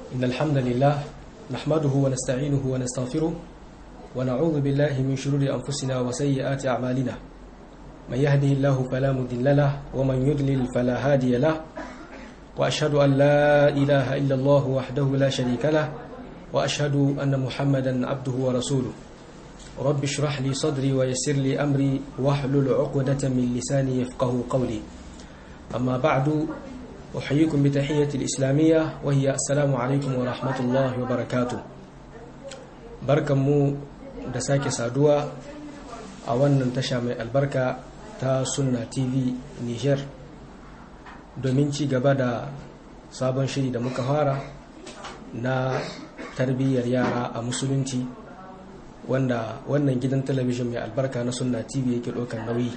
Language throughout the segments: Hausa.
إن الحمد لله نحمده ونستعينه ونستغفره ونعوذ بالله من شرور أنفسنا وسيئات أعمالنا من يهده الله فلا مضل له ومن يضلل فلا هادي له وأشهد أن لا إله إلا الله وحده لا شريك له وأشهد أن محمدا عبده ورسوله رب اشرح لي صدري ويسر لي أمري واحلل عقدة من لساني يفقه قولي أما بعد أحييكم بتحية الإسلامية وهي السلام عليكم ورحمة الله وبركاته بركة مو دساك سادوا أولا تشامي البركة تا سنة تي في نيجر domin ci gaba da sabon shiri da muka fara na tarbiyyar yara a musulunci wanda wannan gidan talabijin mai albarka na sunna tv yake ɗaukar nauyi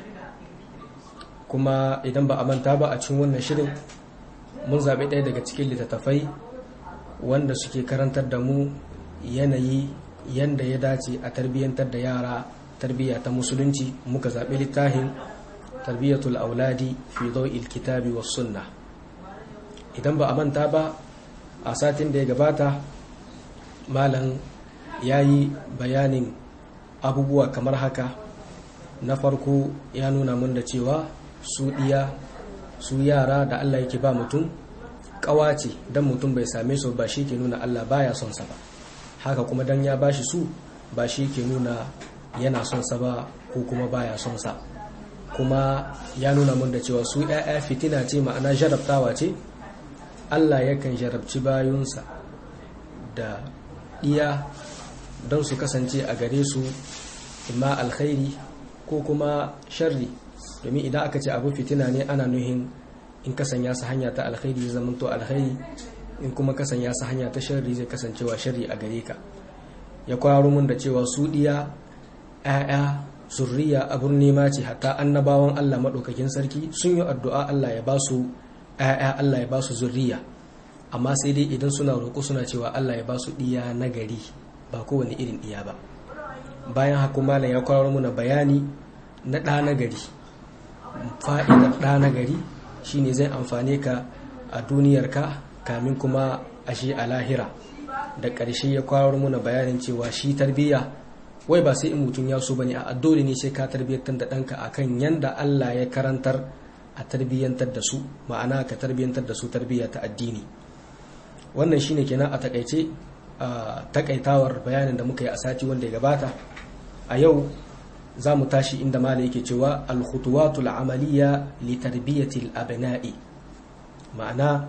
kuma idan ba a manta ba a cikin wannan shirin mun zaɓi ɗaya daga cikin littattafai wanda suke karantar da mu yanayi yanda ya dace a tarbiyyantar da yara tarbiyya ta musulunci muka zaɓi littafin tarbiyyatul auladi fi il kitabi was sunna idan ba a manta ba a satin da ya gabata malam ya yi bayanin abubuwa kamar haka na farko ya nuna mun da cewa su ɗiya su yara da Allah yake ba mutum ƙawace don mutum bai same su ba shi ke nuna Allah baya son sa ba haka kuma dan ya bashi su ba shi ke nuna yana son sa ba ko kuma baya son sa kuma ya nuna mun da cewa su ‘ya'ya fitina ce ma'ana jarabtawa ce Allah yakan jarabci bayunsa da iya don su kasance a gare su imma alkhairi ko kuma sharri domin idan aka ce abu fitina ne ana nuhin in kasanya su hanya ta alkhairi zai zamanto alkhairi in kuma kasanya su hanya ta sharri zai kasancewa sharri a gare ka ya kwaro mun da cewa su diya ‘ya'ya zurriya abun nema ce hatta annabawan Allah maɗaukakin sarki sun yi addu'a Allah ya ba su ‘ya'ya Allah ya ba su zurriya amma sai dai idan suna roƙo suna cewa Allah ya ba su ɗiya na gari ba kowane irin ɗiya ba bayan haku malam ya kwarar muna bayani na ɗa na gari fa'idar ɗa na gari shine zai amfane ka a duniyarka kamin kuma a shi a lahira da ƙarshe ya kwarar muna bayanin cewa shi tarbiyya wai ba sai in mutum ya so bane a dole ne sai ka tarbiyyantar da ɗanka akan yanda Allah ya karantar a tarbiyyantar da su ma'ana ka tarbiyyantar da su tarbiyya ta addini wannan shine kenan a takaice a takaitawar bayanin da muka yi a sati wanda ya gabata a yau za mu tashi inda mala yake cewa alkhutuwatul amaliya li tarbiyatil abna'i ma'ana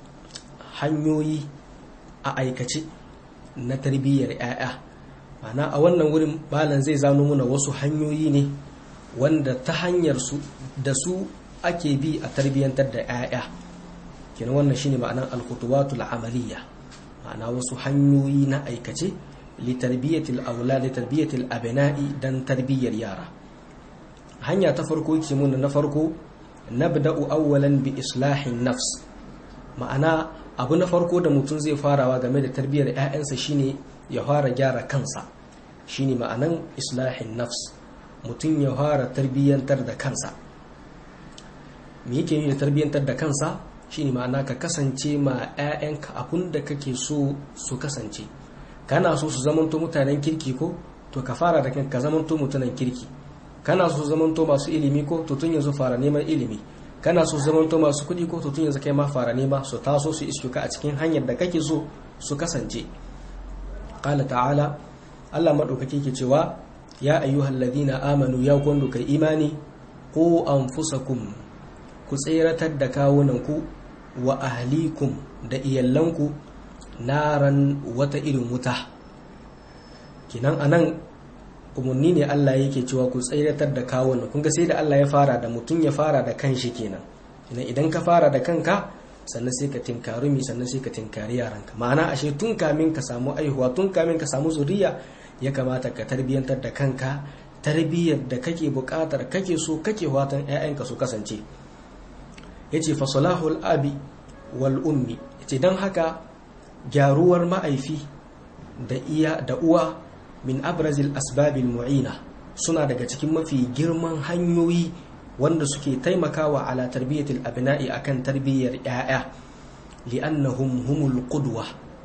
hanyoyi a aikace na tarbiyyar 'ya'ya ma'ana a wannan wurin malam zai zano muna wasu hanyoyi ne wanda ta hanyar su da su ake bi a tarbiyyantar da 'ya'ya kenan wannan shine ma'anar alkhutuwatul amaliya ma'ana wasu hanyoyi na aikace li tarbiyatil aulad li tarbiyatil abna'i dan tarbiyyar yara hanya ta farko yake mun na farko nabda'u awwalan bi islahin nafs ma'ana abu na farko da mutum zai farawa game da tarbiyyar 'ya'yansa shine ya fara gyara kansa shine ma'anan islahin nafs mutum ya fara tarbiyyantar da kansa me yake yi da tarbiyyantar da kansa shine ma'ana ka kasance ma 'ya'yanka abun da kake so su kasance kana so su zamanto mutanen kirki ko to ka fara da kanka zamanto mutanen kirki kana so su zamanto masu ilimi ko to tun yanzu fara neman ilimi kana so su zamanto masu kuɗi ko to tun yanzu kai ma fara nema su taso su iske ka a cikin hanyar da kake so su kasance qala ta'ala Allah madaukake ke cewa ya ayyuhal ladina amanu ya kundu kai imani ko anfusakum ku tseratar da kawunanku wa ahlikum da iyallanku naran wata irin wuta kinan anan umarni ne Allah yake cewa ku tsairatar da kawunan kun ga sai da Allah ya fara da mutum ya fara da kanshi kenan idan idan ka fara da kanka sannan sai ka tinkari mi sannan sai ka tinkari yaranka ma'ana ashe tun kamin ka samu aihuwa tun kamin ka samu zuriya ya kamata ka tarbiyyantar da kanka tarbiyyar da kake buƙatar kake so kake watan 'ya'yanka su kasance yace fa salahul abi wal ummi yace dan haka gyaruwar ma'aifi da iya da uwa min abrazil asbabil mu'ina suna daga cikin mafi girman hanyoyi wanda suke taimakawa ala tarbiyatil abna'i akan tarbiyyar 'ya'ya li'annahum humul qudwa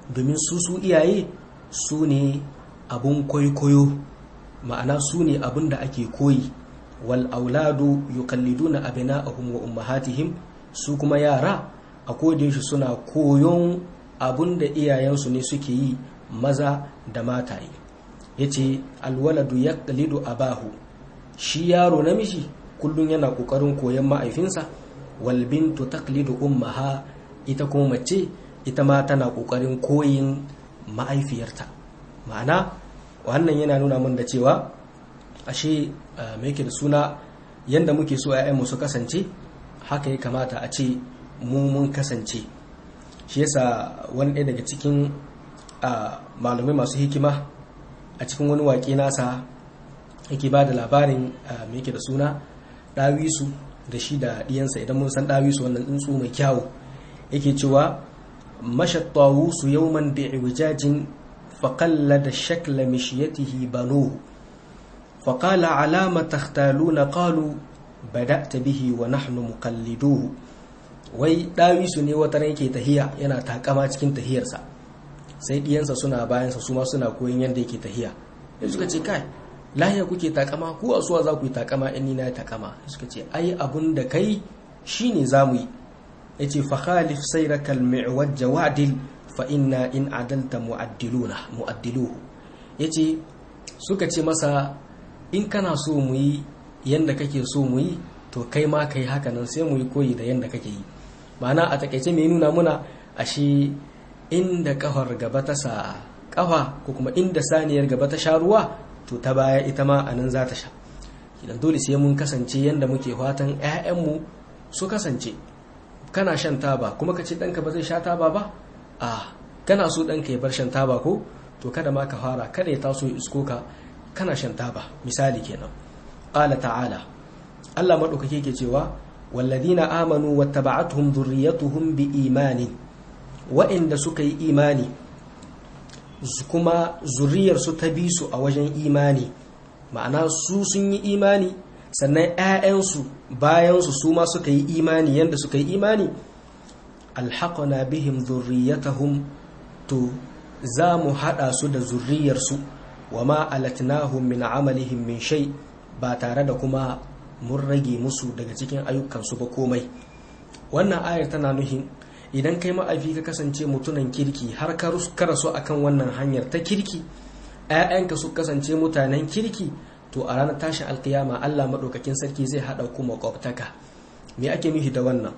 domin su su iyaye su ne abun kwaikwayo ma'ana su ne abun da ake koyi wal auladu yuqalliduna abna'ahum wa ummahatihim su kuma yara a kodayaushe suna koyon abun da iyayensu ne suke yi maza da mataye yace alwaladu yaqlidu abahu shi yaro namiji kullum yana kokarin koyon ma'aifinsa wal bintu taqlidu ummaha ita kuma mace ita ma tana kokarin koyin ma'aifiyarta ma'ana wannan yana nuna mun da cewa ashe mai yake da suna yanda muke so mu su kasance haka ya kamata a ce mu mun kasance shi yasa wani ɗaya daga cikin malamai masu hikima a cikin wani waƙe nasa yake ba da labarin mai yake da suna ɗawisu da shi da ɗiyansa idan mun san ɗawisu wannan tsuntsu mai kyawu yake cewa mashattawu yawman bi'iwijajin فقلد شكل مشيته بنوه فقال على ما تختالون قالوا بدأت به ونحن مقلدوه wai ɗawisu ne wata yake tahiya yana takama cikin tahiyarsa sai ɗiyansa suna bayansa su ma suna koyon yadda yake tahiya sai suka ce kai lahiya kuke takama ku a suwa za ku yi takama in ni na takama suka ce ai abun da kai shine za mu yi yace fa khalif sayraka al-mi'waj jawadil fa inna in adalta mu'addiluna mu'addiluhu yace suka ce masa in kana so mu yi yanda kake so mu yi to kai ma kai haka nan sai mu yi koyi da yanda kake yi ma'ana a takaice mai nuna muna ashe inda kafar gaba ta sa kafa ko kuma inda saniyar gaba ta sha ruwa to ta baya ita ma a nan za ta sha idan dole sai mun kasance yanda muke fatan 'ya'yanmu su kasance kana shan taba kuma ka ce ɗanka ba zai sha taba ba a kana so ɗanka ya bar shan taba ko to kada ma ka fara kada ya taso ya isko ka kana shan taba misali kenan qala ta'ala Allah madaukake ke cewa walladina amanu wattaba'atuhum dhurriyyatuhum biimani wa'inda suka yi imani kuma zuriyar su ta bi su a wajen imani ma'ana su sun yi imani sannan 'ya'yansu bayansu su ma suka yi imani yadda suka yi imani alhaƙona bihim zurriyatahum to za mu haɗa su da zurriyarsu wa ma alatnahum min amalihim min shay ba tare da kuma mun rage musu daga cikin ayyukansu ba komai wannan ayar tana nuhin idan kai ma'afi ka kasance mutunan kirki har ka rasu akan wannan hanyar ta kirki 'ya'yanka su kasance mutanen kirki to a ranar tashin alkiyama Allah maɗaukakin sarki zai haɗa ku makwabtaka me ake nufi da wannan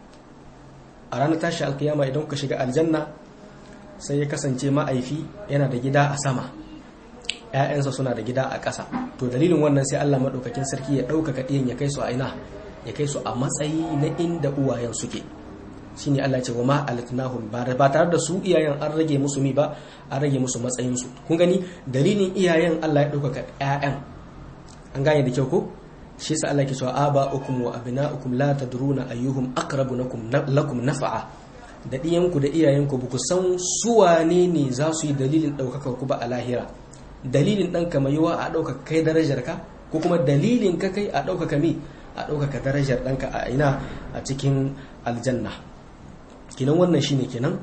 a ranar tashin alkiyama idan ka shiga aljanna sai ya kasance ma'aifi yana da gida a sama ‘ya'yansa suna da gida a ƙasa to dalilin wannan sai Allah maɗaukakin sarki ya ɗaukaka ɗiyan ya kai su a ina ya kai su a matsayi na inda uwayen suke shi ne Allah ce wa ma'alatnahum ba tare da su iyayen an rage musu mi ba an rage musu matsayinsu kun gani dalilin iyayen Allah ya ɗaukaka ‘ya'yan an gane da kyau ko shi yasa Allah ke cewa aba'ukum wa abna'ukum la tadruna ayyuhum aqrabu lakum lakum naf'a da diyanku da iyayenku ba ku san su wane ne za su yi dalilin ɗaukaka ku ba a lahira dalilin ɗan ka yiwa a ɗaukaka kai darajar ka ko kuma dalilin ka kai a ɗaukaka mi a ɗaukaka darajar ɗanka a ina a cikin aljanna kinan wannan shine kenan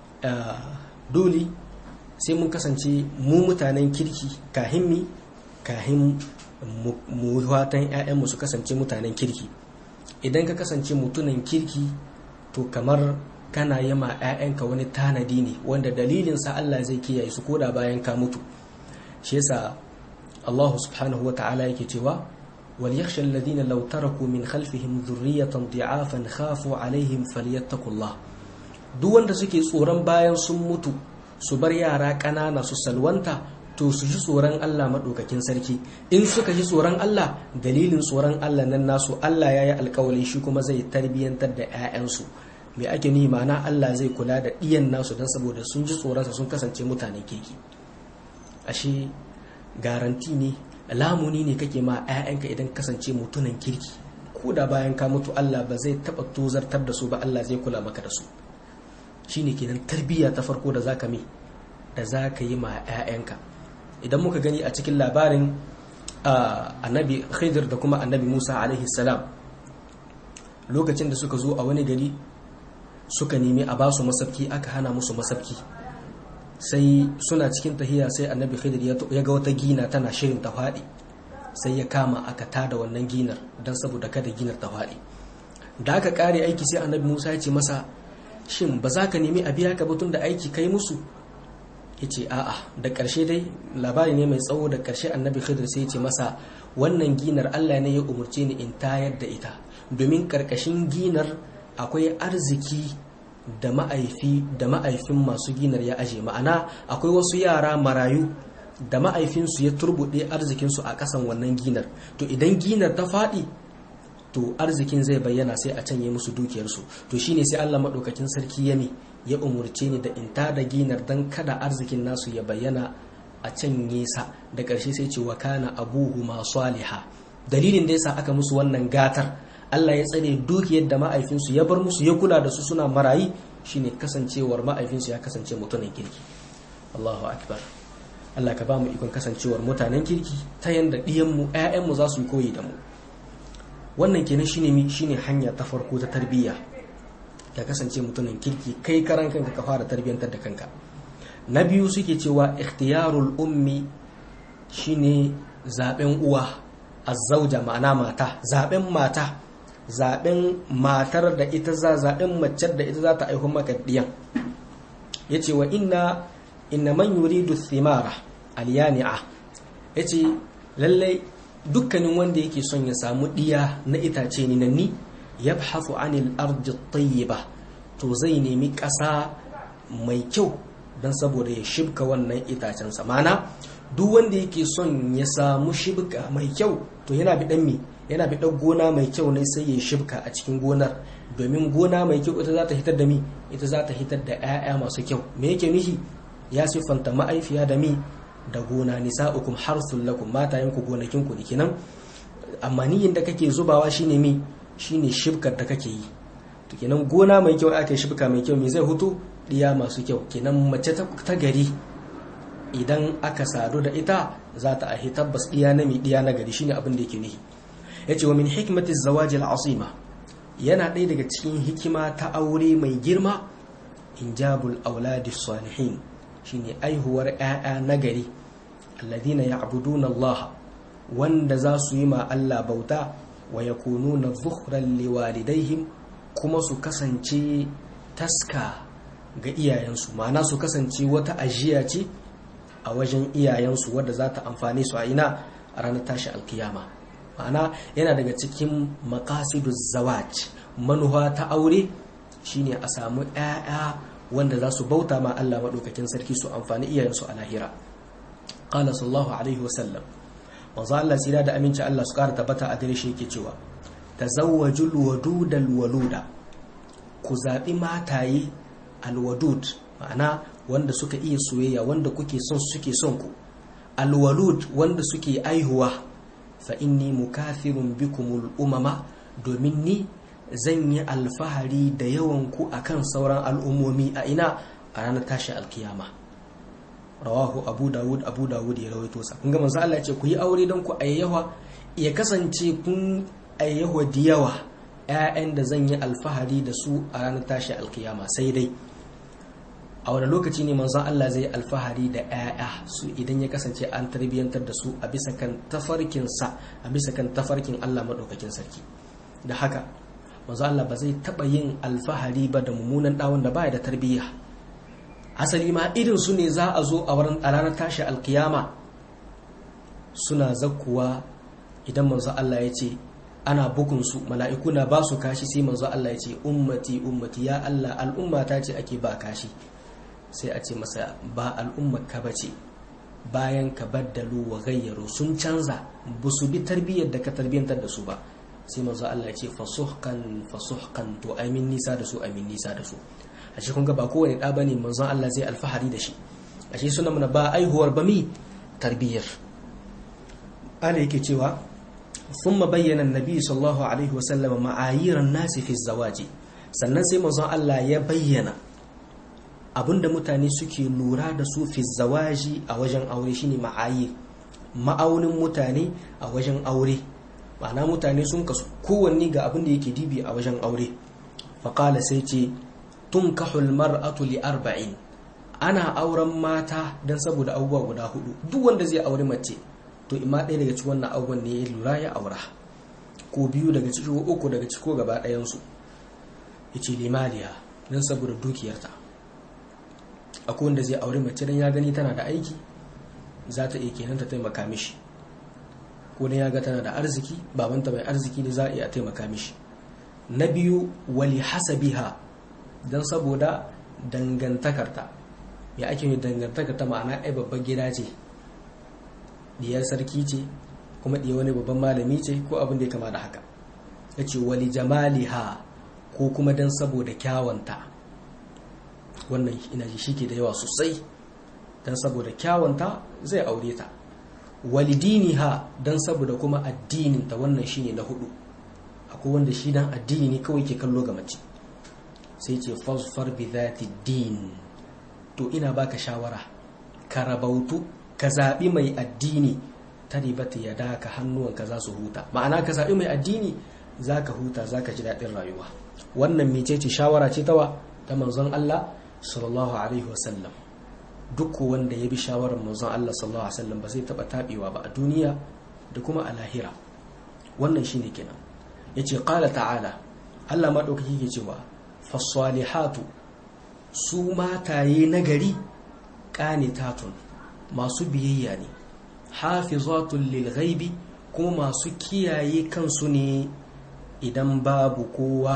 dole sai mun kasance mu mutanen kirki kahin mi kahin mu fatan 'ya'yanmu su kasance mutanen kirki idan ka kasance mutunan kirki to kamar kana yi ma 'ya'yanka wani tanadi ne wanda dalilinsa Allah zai kiyaye su koda bayan ka mutu shi yasa Allah subhanahu wa ta'ala yake cewa wal yakhsha alladhina law taraku min khalfihim dhurriyatan di'afan khafu alaihim falyattaqullah duk wanda suke tsoron bayan sun mutu su bar yara ƙanana su salwanta to su ji tsoron Allah maɗaukakin sarki in suka ji tsoron Allah dalilin tsoron Allah nan nasu Allah ya yi alkawali shi kuma zai tarbiyyantar da 'ya'yansu mai ake ni ma'ana Allah zai kula da ɗiyan nasu don saboda sun ji tsoronsa sun kasance mutane kirki ashe garanti ne lamuni ne kake ma 'ya'yanka idan kasance mutunan kirki ko da bayan ka mutu Allah ba zai taɓa tozartar da su ba Allah zai kula maka da su shine kenan tarbiyya ta farko da zaka mi da zaka yi ma 'ya'yanka idan muka gani a cikin labarin annabi khidir da kuma annabi musa alaihi salam lokacin da suka zo a wani gari suka nemi a basu masafki aka hana musu masafki sai suna cikin tahiya sai annabi khidir ya ga wata gina tana shirin ta faɗi sai ya kama aka tada wannan ginar don saboda kada ginar ta faɗi da aka kare aiki sai annabi musa ya ce masa shin ba za ka nemi a biya ka batun da aiki kai musu ya ce a'a da ƙarshe dai labari ne mai tsawo da ƙarshe annabi khidir sai ya ce masa wannan ginar allah ne ya umarce ni in tayar da ita domin ƙarƙashin ginar akwai arziki da ma'aifi da ma'aifin masu ginar ya aje ma'ana akwai wasu yara marayu da ma'aifinsu ya turbuɗe arzikinsu a ƙasan wannan ginar to idan ginar ta faɗi to arzikin zai bayyana sai a canye musu dukiyarsu to shine sai Allah maɗaukakin sarki ya mi ya umurce ni da in ta da ginar dan kada arzikin nasu ya bayyana a canye sa da ƙarshe sai ce wa kana abuhu ma saliha dalilin da yasa aka musu wannan gatar Allah ya tsare dukiyar da ma'aifinsu ya bar musu ya kula da su suna marayi shine kasancewar ma'aifinsu ya kasance mutumin kirki Allahu akbar Allah ka ba mu ikon kasancewar mutanen kirki ta yanda ɗiyanmu ‘ya'yanmu za su yi koyi da mu wannan kenan shine mi shine hanya ta farko ta tarbiyya ya kasance mutumin kirki kai karan kanka ka fara tarbiyyantar da kanka na biyu suke cewa ikhtiyarul ummi shine zaben uwa azzauja ma'ana mata zaben mata zaben matar da ita za zaben mace da ita za ta aihu maka diyan yace wa inna inna man yuridu thimara alyani'a yace lalle dukkanin wanda yake son ya samu diya na itace ni nanni yabhathu anil ardi tayyiba to zai nemi ƙasa mai kyau don saboda ya shibka wannan itacen mana duk wanda yake son ya samu shibka mai kyau to yana bi mi yana bi gona mai kyau ne sai ya shibka a cikin gonar domin gona mai kyau ita za ta hitar da mi ita za ta hitar da 'ya'ya masu kyau me yake nihi ya siffanta ma'aifiya da mi da gona nisa'ukum harsul lakum matayenku gonakinku da kenan amma niyin da kake zubawa shine mi shine shibkar da kake yi to kenan gona mai kyau aka shibka mai kyau me zai hutu diya masu kyau kenan mace ta gari idan aka sadu da ita za ta ahi tabbas diya na mi diya na gari shine abin da yake nihi yace wa min hikmati zawaji al-asima yana ɗaya daga cikin hikima ta aure mai girma injabul auladi salihin shine aihuwar 'ya'ya nagari alladina ya'buduna Allah wanda za su yi ma Allah bauta wa yakununa dhukhran liwalidaihim kuma su kasance taska ga iyayensu ma'ana su kasance wata ajiya ce a wajen iyayensu wadda za ta amfane su a ina a ranar tashi alkiyama ma'ana yana daga cikin maqasiduz zawaj manuwa ta aure shine a samu 'ya'ya wanda za su bauta ma Allah maɗaukakin sarki su amfani iyayensu a lahira qala sallallahu alaihi wasallam manzo Allah sira da aminci Allah su ƙara tabbata a gare shi yake cewa tazawwajul wadudal waluda ku zaɓi mataye alwadud ma'ana wanda suka iya soyayya wanda kuke son suke son ku alwalud wanda suke aihuwa fa inni mukathirun bikumul umama domin ni zan yi alfahari da yawan ku akan sauran al'ummomi a ina a ranar tashi alkiyama rawahu abu dawud abu dawud ya rawaito sa kun ga manzo Allah ya ce ku yi aure don ku ayyawa ya kasance kun ayyawa da yawa ƴaƴan da zan yi alfahari da su a ranar tashi alkiyama sai dai a wani lokaci ne manzon Allah zai alfahari da ƴaƴa su idan ya kasance an tarbiyyantar da su a bisa kan tafarkin sa a bisa kan tafarkin Allah madaukakin sarki da haka manzo Allah ba zai taba yin alfahari ba da mummunan dawon da baya da tarbiyya asali ma irin su ne za a zo a ranar tashi alkiyama suna zakkuwa idan manzo Allah ya ce ana bugun su mala'iku na ba su kashi sai manzo Allah ya ce ummati ummati ya Allah al'umma ta ce ake ba kashi sai a ce masa ba al'ummar ka bace bayan ka baddalu wa gayyaru sun canza ba su bi tarbiyyar da ka tarbiyyantar da su ba sai manzo Allah ya ce fasuhkan fasuhkan to amin nisa da su amin nisa da su a shi kun ga ba kowane da bane manzon Allah zai alfahari da shi a shi suna mana ba aihuwar ba mi tarbiyyar ala yake cewa thumma bayyana annabi sallallahu alaihi wasallam ma'ayiran nasi fi zawaji sannan sai manzon Allah ya bayyana abinda mutane suke lura da su fi zawaji a wajen aure shine ma'ayir ma'aunin mutane a wajen aure ma'ana mutane sun kasu kowanne ga abin da yake dibi a wajen aure faƙala sai ce tun kahul mar'atu li arba'in ana auren mata don saboda abubuwa guda hudu duk wanda zai auri mace to ima ɗaya daga cikin wannan abubuwan ne ya lura ya aura ko biyu daga ciki ko uku daga ciki ko gaba ɗayansu ya ce limaliya don saboda dukiyarta akwai wanda zai auri mace don ya gani tana da aiki za ta iya kenan ta taimaka mishi ko don ya ga tana da arziki babanta mai arziki ne za a iya taimaka mishi na biyu wali hasabiha don saboda dangantakarta ya ake yi dangantakarta ma'ana ai babban gida ce diyar sarki ce kuma diya wani babban malami ce ko abin da ya kama da haka ya ce wali jamaliha ko kuma don saboda kyawanta wannan ina ji shi ke da yawa sosai don saboda kyawanta zai aure ta walidiniha don saboda kuma addininta wannan shine na hudu akwai wanda shi dan addini ne kawai ke kallo ga mace sai ce fasfar bi zati din to ina baka shawara ka rabautu ka zaɓi mai addini ta ribata ya daka hannuwanka za su huta ma'ana ka zaɓi mai addini za ka huta za ka ji daɗin rayuwa wannan mecece shawara ce tawa ta manzon Allah sallallahu alaihi wasallam duk wanda ya bi shawarar manzon Allah sallallahu alaihi wasallam ba zai taɓa taɓewa ba a duniya da kuma a lahira wannan shine kenan yace qala ta'ala Allah maɗaukaki ke cewa fasalihatu su mataye nagari qanitatun masu biyayya ne hafizatun lil ghaibi kuma masu kiyaye kansu ne idan babu kowa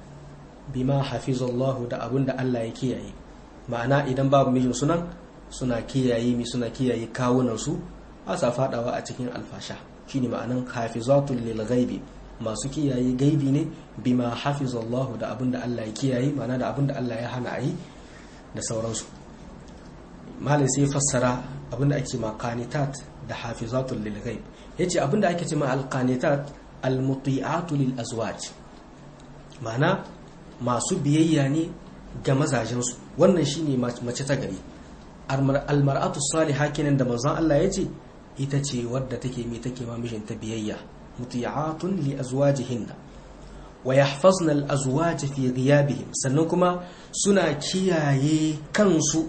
bima hafizallahu da abinda Allah ya kiyaye ma'ana idan babu mijin sunan suna kiyaye mi suna kiyaye kawunan su ba sa fadawa a cikin alfasha shine ma'anan hafizatun lil ghaibi masu kiyaye gaibi ne bima hafizallahu da abinda Allah ya kiyaye ma'ana da abinda Allah ya hana ayi da sauransu malai sai fassara abinda ake ma qanitat da hafizatul lil ghaib yace abinda ake ce ma al qanitat al muti'atu lil azwaj ma'ana masu biyayya ne ga mazajensu wannan shine mace ta gari al mar'atu salihah kenan da manzon Allah yace ita ce wadda take mi take ma mijinta biyayya muti'atun li azwajihinna wa yahfazna al azwaj fi ghiyabihim sannan kuma suna kiyaye kansu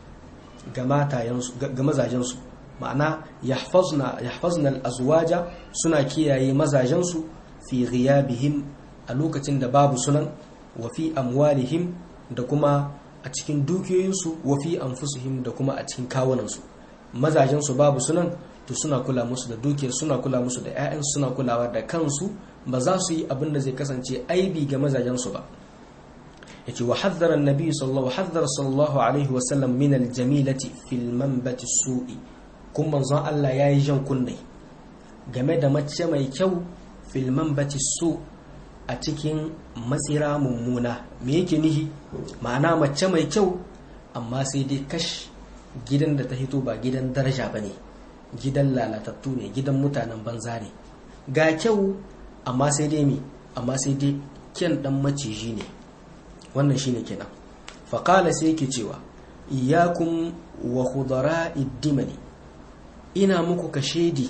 ga matayensu ga mazajensu ma'ana yahfazna yahfazna al azwaja suna kiyaye mazajensu fi ghiyabihim a lokacin da babu sunan wa fi amwalihim da kuma a cikin dukiyoyinsu wa fi anfusihim da kuma a cikin kawunansu mazajensu babu sunan to suna kula musu da dukiyar suna kula musu da 'ya'yan suna kulawa da kansu ba za su yi abin da zai kasance aibi ga mazajensu ba yace wa haddara annabi sallallahu haddara sallallahu alaihi wa sallam min aljamilati fil manbati su'i kun manzon Allah yayi jan kunne game da mace mai kyau fil manbati su a cikin matsira mummuna me yake nihi ma'ana mace mai kyau amma sai dai kash gidan da ta hito ba gidan daraja bane gidan lalatattu ne gidan mutanen banza ne ga kyau amma sai dai mi amma sai dai kyan dan maciji ne wannan shine kenan faqala sai yake cewa iyyakum wa khudara'i dimani ina muku kashedi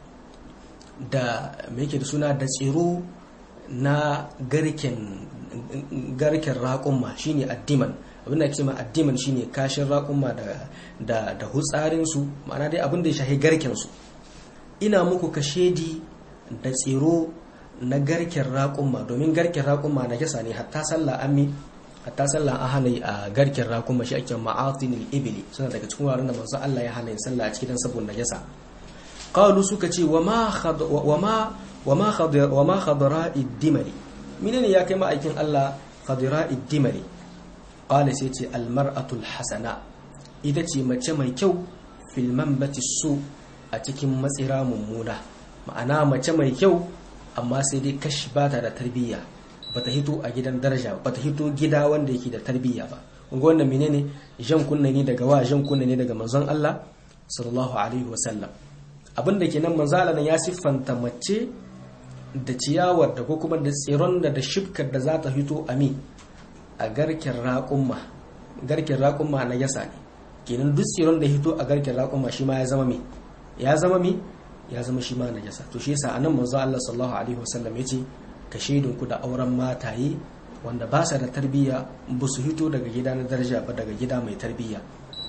da me yake da suna da tsiro na garken garken raƙumma shine addiman abin da ake ma addiman shine kashin raƙumma da da da hutsarin su ma'ana dai abin da ya shahi garken su ina muku kashedi da tsiro na garken raƙumma domin garken raƙumma na jasa ne hatta sallah ammi hatta sallah an hana a garken raƙumma shi ake ma'atinil ibili suna daga cikin wuraren da manzo Allah ya hana yin sallah a cikin saboda najasa qalu suka ce wa ma wa ma wa ma wa ma khadra'i dimali menene ya kai ma'aikin Allah khadra'i dimali qala sai ce al mar'atul hasana ita ce mace mai kyau fil manbati su a cikin matsira mummuna ma'ana mace mai kyau amma sai dai kashi ba ta da tarbiyya ba ta hito a gidan daraja ba ta hito gida wanda yake da tarbiyya ba kunga wannan menene jan kunna ne daga wa jan kunna ne daga manzon Allah sallallahu alaihi wasallam abin da kenan manzon Allah ya siffanta mace da ciyawar da ko kuma da tsiron da da shibkar da za ta hito a mi a garken raƙumma garken raƙumma na yasa ne kenan duk tsiron da hito a garken raƙumma shi ma ya zama mi ya zama mi ya zama shi ma najasa to shi yasa anan manzo Allah sallallahu alaihi wasallam yace ka shaidun ku da auren mataye wanda ba sa da tarbiyya ba su hito daga gida na daraja ba daga gida mai tarbiyya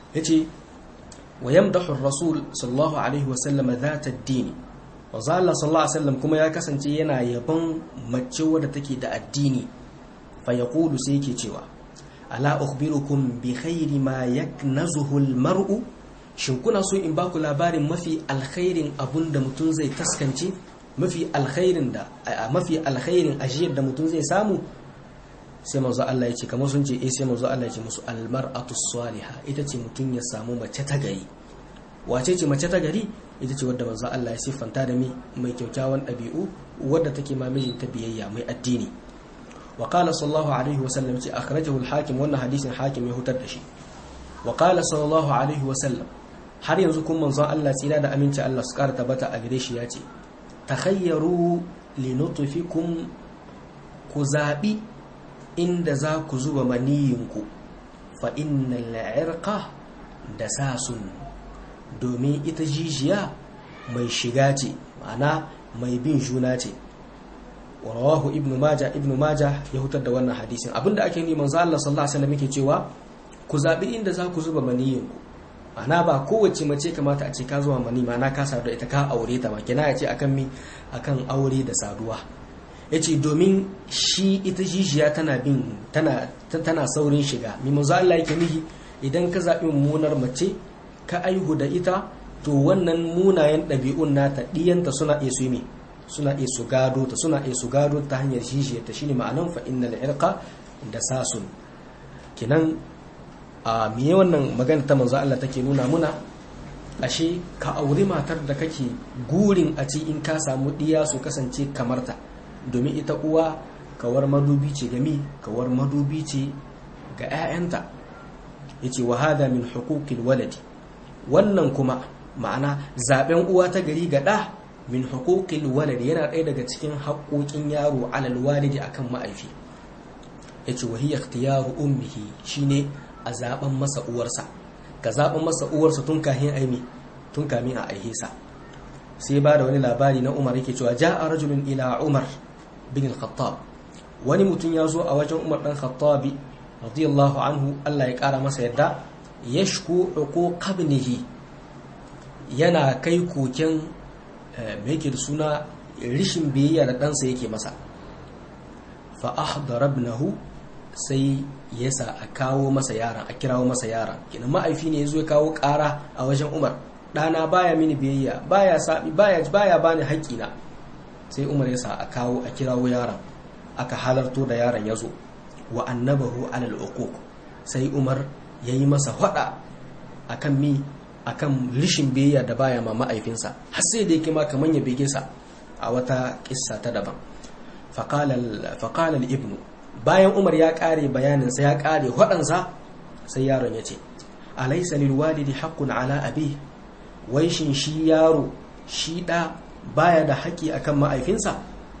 yace wa yamdahu ar-rasul sallallahu alaihi wasallam dhata ad-din wa zalla sallallahu alaihi wasallam kuma ya kasance yana yabon mace wadda take da addini fa yaqulu sai yake cewa ala ukhbirukum bi khairi ma yaknazuhu al-mar'u shin kuna so in baku labarin mafi alkhairin abun da mutum zai taskance mafi alkhairin da mafi alkhairin ajiyar da mutum zai samu sai manzo Allah ya ce kamar sun ce eh sai manzo Allah ya ce musu almar'atu salihah ita ce mutum ya samu mace ta gari wace ce mace ta gari ita ce wadda manzo Allah ya siffanta da mi mai kyaukyawan ɗabi'u wadda take ma mijinta biyayya mai addini wa qala sallallahu alaihi wa sallam ce akhrajahu al-hakim wannan hadisin hakim ya hutar da shi wa qala sallallahu alaihi wa sallam har yanzu kun manzo Allah tsira da aminci Allah su kara tabbata a gare shi ya ce takhayyaru linutfikum ku zabi inda za ku zuba maniyinku fa innal irqa da sasun domin ita jijiya mai shiga ce ma'ana mai bin juna ce rawahu ibnu maja ibnu maja ya hutar da wannan hadisin abinda ake ni manzo Allah sallallahu alaihi wasallam yake cewa ku zabi inda za ku zuba maniyinku ma'ana ba kowace mace kamata a ce ka zuwa mani ma'ana ka sadu ita ka aure ta ba kina ya ce akan mi akan aure da saduwa ya ce domin shi ita jijiya tana bin tana tana saurin shiga mi manzo Allah yake nihi idan ka zaɓi mummunar mace ka aihu da ita to wannan munayen ɗabi'un nata ɗiyanta suna iya su yi suna iya su gado ta suna iya su gado ta hanyar jijiyar ta shine ma'anan fa innal irqa da sasun kinan a miye wannan magana ta manzo Allah take nuna muna ashe ka auri matar da kake gurin a ci in ka samu ɗiya su kasance kamar ta domin ita uwa kawar madubi ce gami kawar madubi ce ga 'ya'yanta ya ce wahada min hukukil waladi wannan kuma ma'ana zaben uwa ta gari ga ɗa min hukukil waladi yana ɗaya daga cikin haƙoƙin yaro alal walidi akan ma'aifi ya ce wahiyar ikhtiyaru ummihi shine a zaben masa uwarsa ka zaben masa uwarsa tun kahin aimi tun kamin a aihesa sai ba da wani labari na umar yake cewa ja'a rajulun ila umar bin al-khattab wani mutum ya zo a wajen umar dan khattabi radiyallahu anhu Allah ya kara masa yadda yashku uquq ibnihi yana kai koken me yake da suna rishin biyayya da ɗansa yake masa fa ahdara ibnahu sai yasa a kawo masa yaran a kirawo masa yaran kina ma'aifi ne yazo ya kawo ƙara a wajen umar ɗana baya mini biyayya baya sabi baya baya bani haƙƙina sai umar ya sa a kawo a kirawo yaron aka halarto da yaron ya zo wa annabahu alal uquq sai umar ya yi masa hada akan mi akan rishin biyayya da baya ma ma'aifinsa har sai da yake ma kaman ya bege sa a wata kissa ta daban faqala ibnu bayan umar ya kare bayanin sa ya kare hadansa sai yaron ya ce alaysa lil walidi haqqun ala abi wai shin shi yaro shi da baya da haƙi akan ma'aifinsa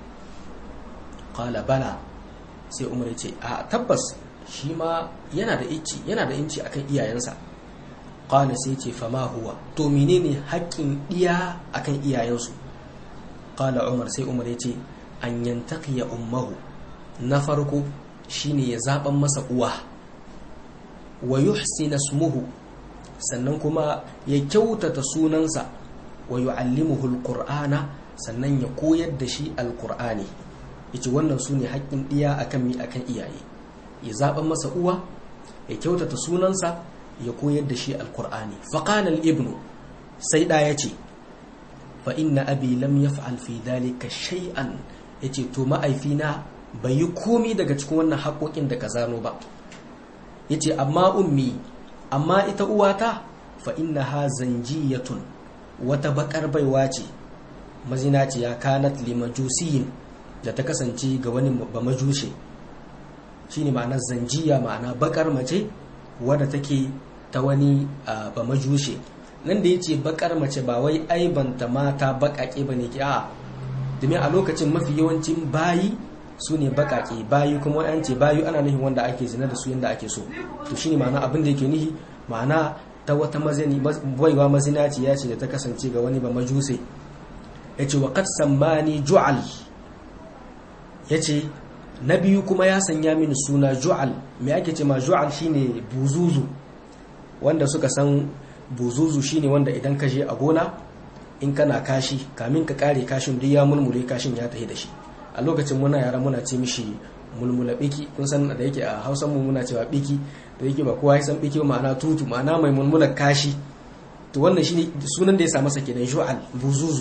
qala bala sai umar ce a tabbas shi ma yana da inci yana da inci akan iyayensa qala sai ce fama huwa to menene haƙƙin iya akan iyayensu qala umar sai umar ce an yantaqiya ummahu na farko shine ya zaban masa uwa wa yuhsina ismuhu sannan kuma ya kyautata sunansa wa yu'allimuhu alqur'ana sannan ya koyar da shi alqur'ani yace wannan sune haƙƙin ɗiya akan mi akan iyaye ya zaɓa masa uwa ya kyautata sunansa ya koyar da shi alqur'ani fa qala ibnu sai da yace fa inna abi lam yaf'al fi dhalika shay'an yace to ma'aifina bai yi komi daga cikin wannan haƙoƙin da ka zano ba yace amma ummi amma ita uwata fa innaha zanjiyatun wata bakar baiwa ce mazinaciya kanat limajusiyin da ta kasance ga wani ba majushe shine ma'anar zanjiya ma'ana bakar mace wadda take ta wani ba majushe nan da yace bakar mace ba wai aibanta mata bakake bane ki a domin a lokacin mafi yawancin bayi su ne bakake bayi kuma an ce bayi ana nufin wanda ake zina da su yanda ake so to shine ma'ana abin da yake nihi ma'ana ta wata mazini baiwa mazinaci ya ce da ta kasance ga wani ba majuse ya ce wa kad sammani ju'al ya ce na biyu kuma ya sanya mini suna ju'al mai ake ce ma ju'al shine buzuzu wanda suka san buzuzu shine wanda idan ka je a gona in kana kashi kamin ka kare kashin duk ya mulmule kashin ya tafi da shi a lokacin muna yara muna ce mishi mulmula biki kun san da yake a hausan mu muna cewa biki da yake ba kowa ya san biki ma'ana tutu ma'ana mai mulmula kashi to wannan shine sunan da ya sa masa kenan shu'al buzuzu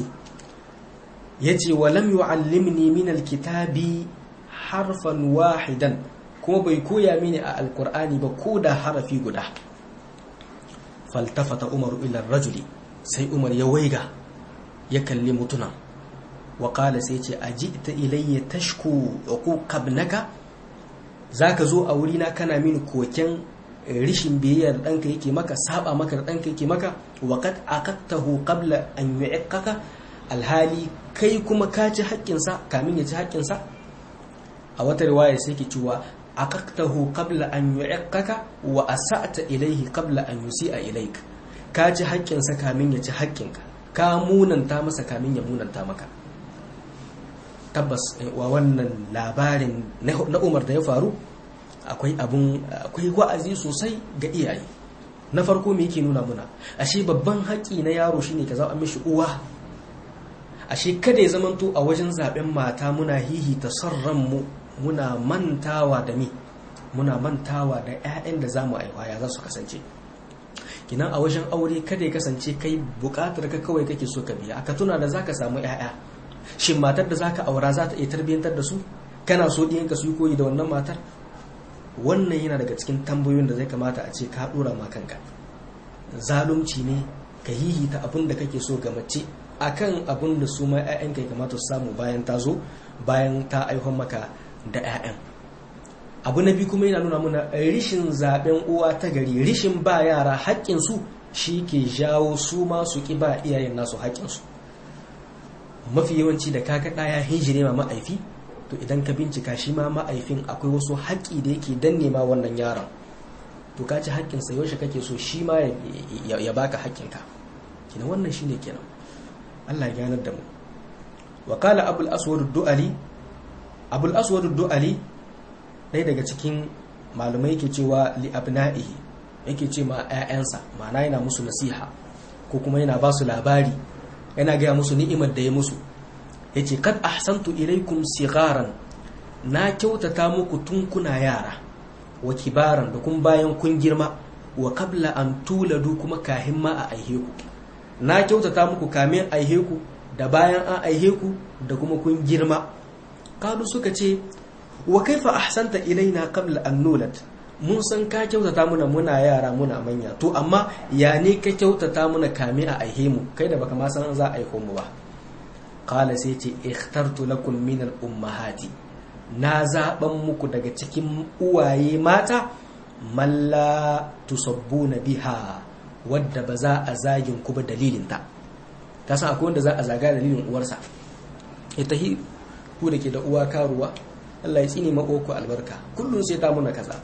yace wa lam yu'allimni min alkitabi harfan wahidan kuma bai koya mini a alkur'ani ba ko da harafi guda faltafata umar ila rajuli sai umar ya waiga ya kalli mutunan wa kala sai ce a ji ta ilayya tashku uquqa ibnaka zaka zo a wurina kana mini koken rishin biyayya da ɗanka yake maka saba maka da ɗanka yake maka wa qad aqadtahu qabla an yu'iqqaka alhali kai kuma ka ci haƙƙinsa kamin ya ci haƙƙinsa a wata riwaya sai ke cewa aqaqtahu qabla an yu'iqqaka wa asa'ta ilayhi qabla an yusi'a ilayk ka ci haƙƙinsa kamin ya ci haƙƙinka ka munanta masa kamin ya munanta maka tabbas wa wannan labarin na Umar da ya faru akwai abun akwai wa'azi sosai ga iyaye na farko me yake nuna muna ashe babban haƙƙi na yaro shine ka zaɓa mishi uwa ashe kada ya zamanto a wajen zaben mata muna hihita sarran mu muna mantawa da mi muna mantawa da 'ya'yan da zamu aiwa ya za su kasance kinan a wajen aure kada ya kasance kai bukatar ka kawai kake so ka biya ka tuna da zaka samu 'ya'ya shin matar da zaka aura za ta iya tarbiyyantar da su kana so ɗiyanka su yi koyi da wannan matar wannan yana daga cikin tambayoyin da zai kamata a ce ka dora ma kanka zalunci ne ka hihita abin da kake so ga mace akan abin da su ma 'ya'yanka ya kamata su samu bayan ta zo bayan ta aihon maka da 'ya'yan abu na biyu kuma yana nuna muna rishin zaben uwa ta gari rishin ba yara haƙƙinsu shi ke jawo su ma su ƙi ba iyayen nasu haƙƙinsu mafi yawanci da kaga ɗaya hijire ma ma'aifi to idan ka bincika shi ma ma'aifin akwai wasu haƙƙi da yake danne ma wannan yaron to ka ci haƙƙinsa yaushe kake so shi ma ya baka haƙƙinka kina wannan shine kenan Allah ya ganar da mu wa qala abul aswad du'ali abul aswad du'ali ɗaya daga cikin malumai yake cewa li abna'ihi yake ce ma 'ya'yansa ma'ana yana musu nasiha ko kuma yana ba su labari yana gaya musu ni'imar da ya musu yace kad ahsantu ilaikum sigaran na kyautata muku tun kuna yara wa kibaran da kun bayan kun girma wa qabla an tuladu kuma kahin ma a aihe ku na kyautata muku kamin aihe ku da bayan an aihe ku da kuma kun girma kalu suka ce wa kaifa ahsanta ilaina qabla an nulat mun san ka kyautata muna muna yara muna manya to amma ya ne ka kyautata muna kamin a aihe mu kai da baka ma san za a aiho mu ba qala sai ce ikhtartu lakum min al ummahati na zaban muku daga cikin uwaye mata malla tusabbuna biha wadda ba za a zagin ku ba dalilin ta ta san akwai wanda za a zaga dalilin uwarsa ita hi ku da ke da uwa karuwa Allah ya tsine mako ku albarka kullun sai ta muna kaza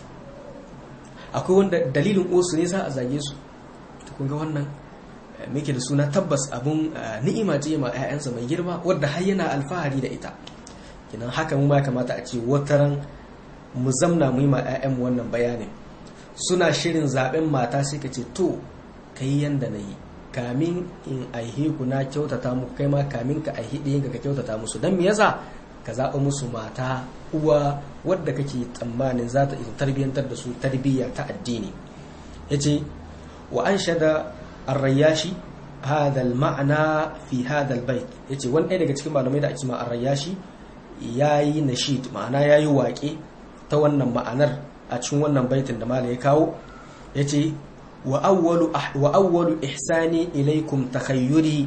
akwai wanda dalilin uwarsu ne za a zage su kun ga wannan muke da suna tabbas abun ni'ima ce ma 'ya'yansa mai girma wadda har yana alfahari da ita kinan haka mu ma kamata a ce wataran mu zamna mu yi ma 'ya'yan wannan bayanin suna shirin zaben mata sai ka ce to kai yanda na yi kamin in aihe ku na kyautata muku kai ma kamin ka aihe ɗayan ka kyautata musu don me yasa ka zaɓa musu mata uwa wadda kake tsammanin za ta tarbiyyantar da su tarbiyya ta addini yace wa an shada الرياشي هذا المعنى في هذا البيت yace wani ɗaya daga cikin malamai da ake ma arrayashi yayi nashid ma'ana yayi waƙe ta wannan ma'anar a cikin wannan baitin da malai ya kawo yace wa awwalu wa awwalu ihsani ilaykum takhayyuri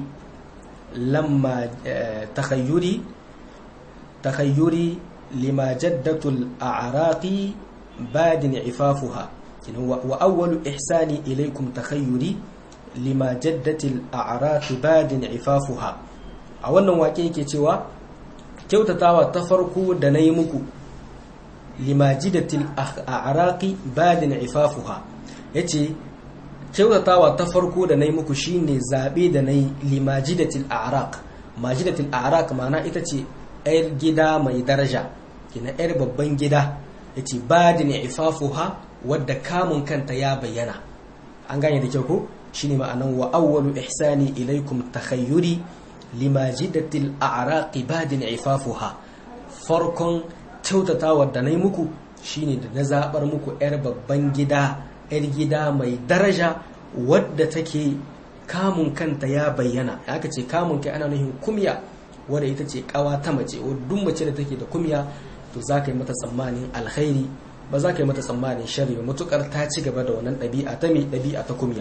lamma takhayyuri takhayyuri lima jaddatu al-a'raqi badin ifafuha wa awwalu ihsani ilaykum takhayyuri lima jaddatil a'raqi badin ifafuha a wannan wake yake cewa kyautatawa ta farko da nayi muku lima jaddatil a'raqi badin ifafuha yace kyautatawa ta farko da nayi muku shine zabe da nayi lima jaddatil a'raq majidatil a'raq ma'ana ita ce yar gida mai daraja kina yar babban gida yace badin ifafuha wadda kamun kanta ya bayyana an gane da kyau ko shine ma'anan wa awwalu ihsani ilaikum takhayyuri limajidatil a'raqi badin ifafuha farkon kyautatawa da nayi muku shine da na zabar muku yar babban gida yar gida mai daraja wadda take kamun kanta ya bayyana aka ce kamun kai ana nufin kumya wadda ita ce kawa ta mace duk mace da take da kumya to za ka yi mata tsammanin alkhairi ba za ka yi mata tsammanin shari ba matukar ta ci gaba da wannan ɗabi'a ta mai ɗabi'a ta kumya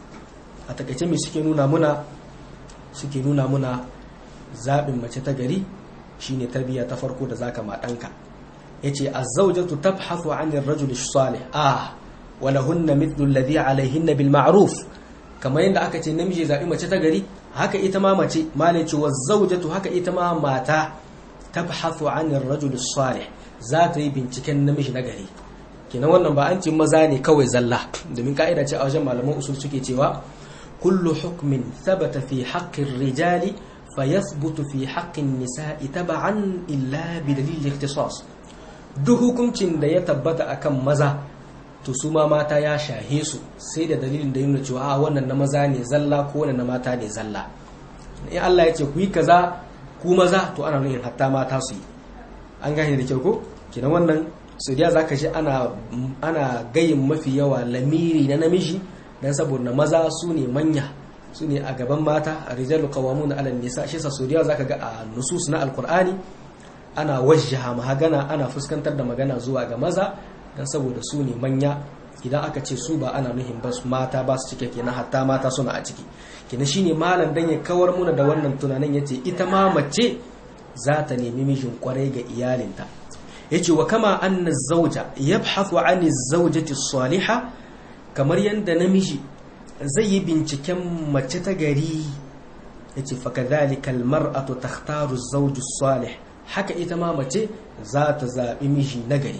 a takaice mai suke nuna muna suke nuna muna zaɓin mace ta gari shine tarbiyya ta farko da zaka ma ɗanka yace az-zawjatu tabhathu 'ani ar-rajuli salih ah wa lahunna mithlu alladhi 'alayhinna bil ma'ruf kamar yadda aka ce namiji zaɓi mace ta gari haka ita ma mace malai ce zaujatu haka ita ma mata tabhathu 'ani ar-rajuli salih za ta yi binciken namiji na gari kenan wannan ba an ce maza ne kawai zalla domin ka'ida ce a wajen malaman usul suke cewa kullu hukmin thabata fi haqqi rijali fayathbutu fi haqqi an-nisa'i tab'an illa bi dalil ikhtisas duk hukuncin da ya tabbata akan maza to su ma mata ya shahe su sai da dalilin da yana cewa a wannan na maza ne zalla ko wannan na mata ne zalla in Allah ya ce ku yi kaza ku maza to ana nufin hatta mata su yi an gane da kyau ko kenan wannan saudiya za ka ji ana ana gayin mafi yawa lamiri na namiji dan saboda maza su ne manya su ne a gaban mata a rijalu qawamun ala nisa shi sa saudiya za ka ga a nusus na alqur'ani ana wajjaha magana ana fuskantar da magana zuwa ga maza dan saboda su ne manya idan aka ce su ba ana nuhin ba mata ba su cike kenan hatta mata suna a ciki kenan shine malam dan ya kawar muna da wannan tunanin yace ita ma mace za ta nemi mijin kwarai ga iyalinta yace wa kama anna zawja yabhathu ani zawjati salihah kamar yanda namiji zai yi binciken mace ta gari yace fa kadhalika almar'atu takhtaru az-zawj salih haka ita ma mace za ta zabi miji na gari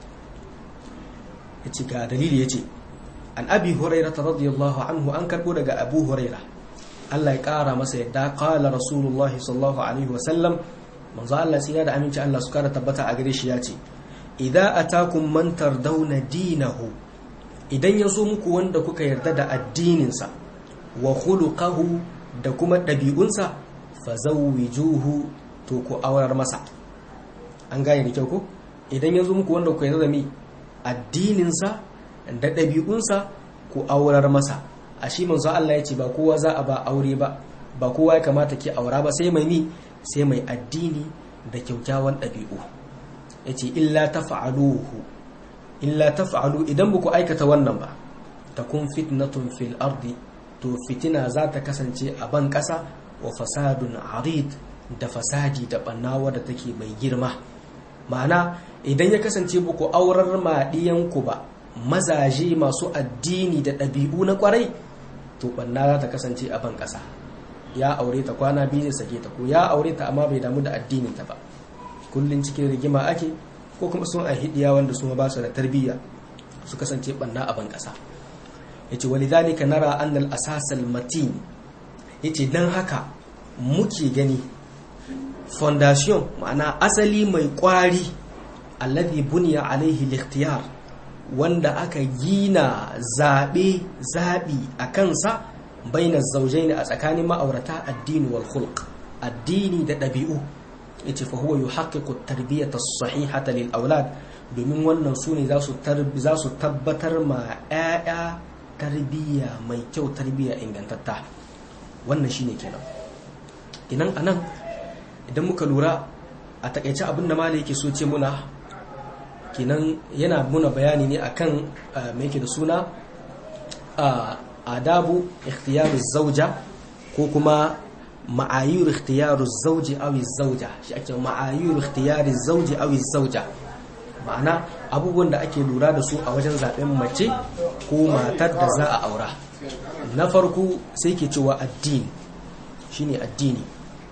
yace ga dalili yace an abi hurairah radiyallahu anhu an karbo daga abu hurairah Allah ya kara masa yadda qala rasulullahi sallallahu alaihi wasallam manzo Allah sai da aminci Allah su kara tabbata a gare shi yace idza atakum man tardawna dinahu idan ya zo muku wanda kuka yarda da addininsa wa khuluquhu da kuma ɗabi'unsa fazawwijuhu to ku aurar masa an gane da kyau ko idan ya zo muku wanda kuka yarda da mi addininsa da ɗabi'unsa ku aurar masa a shi manzo Allah ya ce ba kowa za a ba aure ba ba kowa ya kamata ki aura ba sai mai ni sai mai addini da kyaukyawan ɗabi'u ya ce illa tafa'aluhu illa tafa'alu idan ba ku aikata wannan ba takun fitnatun fil ardi to fitina za ta kasance a ban ƙasa wa fasadun arid da fasadi da ɓannawa da take mai girma ma'ana idan ya kasance ba ku aurar maɗiyanku ba mazaje masu addini da ɗabi'u na ƙwarai to ɓanna za ta kasance a ban ƙasa ya aure ta kwana biyu zai sake ta ko ya aure ta amma bai damu da addinin ta ba kullun cikin rigima ake ko kuma sun a hidiya wanda su ba su da tarbiyya su kasance ɓanna a ban ƙasa yace walidhalika nara annal asasal matin yace dan haka muke gani fondation ma'ana asali mai kwari alladhi buniya alaihi al wanda aka gina zabe zabi a kansa bainar zawjaini a tsakanin ma'aurata addini wal khulq addini da dabi'u yace fa huwa yuhaqqiqu at-tarbiyata as-sahihata lil aulad domin wannan su ne za su tabbatar ma 'ya'ya tarbiyya mai kyau tarbiyya ingantatta wannan shine kenan inan anan idan muka lura a takaice abin da malai yake so ce muna kenan yana muna bayani ne akan mai yake da suna adabu ikhtiyaru zauja ko kuma ma'ayur ikhtiyaru zauji aw zauja shi ake ma'ayur ikhtiyari zauji aw zauja ma'ana abubuwan da ake lura da su a wajen zaben mace ko matar da za a aura na farko sai ke cewa addini shine addini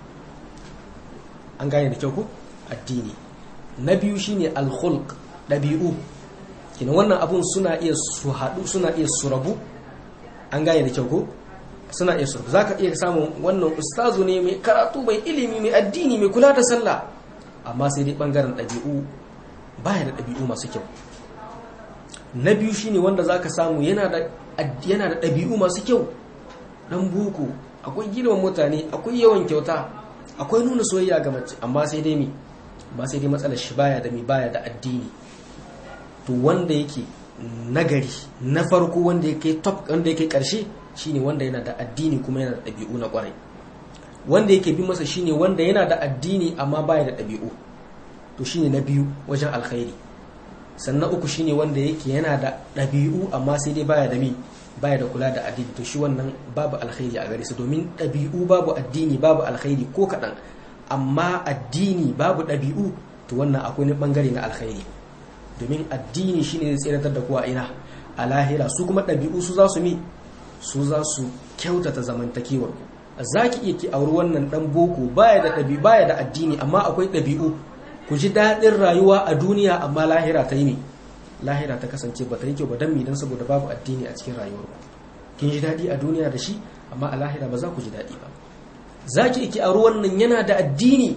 an gane da kyau ko addini na biyu shine alkhulq dabi'u kina wannan abun suna iya su haɗu suna iya su rabu an gane da kyau ko suna iya su rabu zaka iya samun wannan ustazu ne mai karatu mai ilimi mai addini mai kula da sallah amma sai dai bangaren dabi'u baya da dabi'u masu kyau na biyu shine wanda zaka samu yana da yana da ɗabi'u masu kyau dan boko akwai girman mutane akwai yawan kyauta akwai nuna soyayya ga mace amma sai dai mi ba sai dai matsalar shi baya da mi baya da addini to wanda yake nagari na farko wanda yake top wanda yake karshe shine wanda yana da addini kuma yana da ɗabi'u na kwarai wanda yake bi masa shine wanda yana da addini amma baya da ɗabi'u to shine na biyu wajen alkhairi sannan uku shine wanda yake yana da ɗabi'u amma sai dai baya da mi baya da kula da addini to shi wannan babu alkhairi a gare su domin ɗabi'u babu addini babu alkhairi ko kaɗan amma addini babu ɗabi'u to wannan akwai wani ɓangare na alkhairi domin addini shine zai tseratar da kuwa ina a lahira su kuma ɗabi'u su za su mi su za su kyautata zamantakewar za ki iya ki auri wannan ɗan boko baya da ɗabi baya da addini amma akwai ɗabi'u ku ji daɗin rayuwa a duniya amma lahira ta yi ne lahira ta kasance ba ta yi kyau ba don mi don saboda babu addini a cikin rayuwar ku kin ji daɗi a duniya da shi amma a lahira ba za ku ji daɗi ba za ki iki auri wannan yana da addini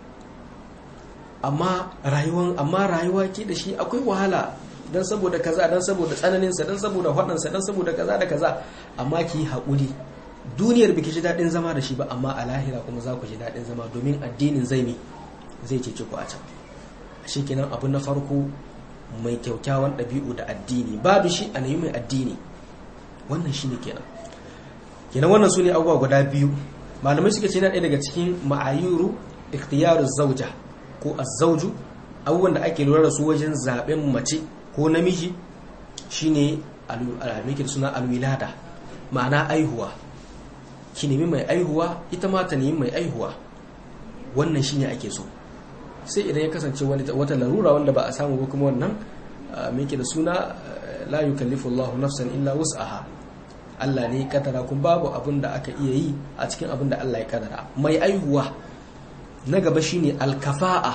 amma rayuwan amma rayuwa ke da shi akwai wahala dan saboda kaza dan saboda tsananin sa dan saboda fadan sa dan saboda kaza da kaza amma ki haƙuri duniyar biki ji dadin zama da shi ba amma a lahira kuma za ku ji dadin zama domin addinin zai ne zai cece ku a can shi kenan abu na farko mai kyaukyawan ɗabi'u da addini babu shi a mai addini wannan shine kenan kenan wannan su ne abubuwa guda biyu malamai suka ce na ɗaya daga cikin ma'ayuru ikhtiyaru zauja ko azzauju abubuwan da ake lura da su wajen zaben mace ko namiji shine almikir suna alwilada ma'ana aihuwa ki nemi mai aihuwa ita ma ta nemi mai aihuwa wannan shine ake so sai idan ya kasance wata larura wanda ba a samu ba kuma wannan mike da suna la yukallifu Allahu nafsan illa wus'aha Allah ne kadara kun babu abin da aka iya yi a cikin abin da Allah ya kadara mai aihuwa na gaba shine alkafa'a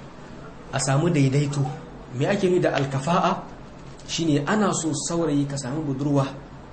a samu daidaito me ake yi da alkafa'a shine ana so saurayi ka samu budurwa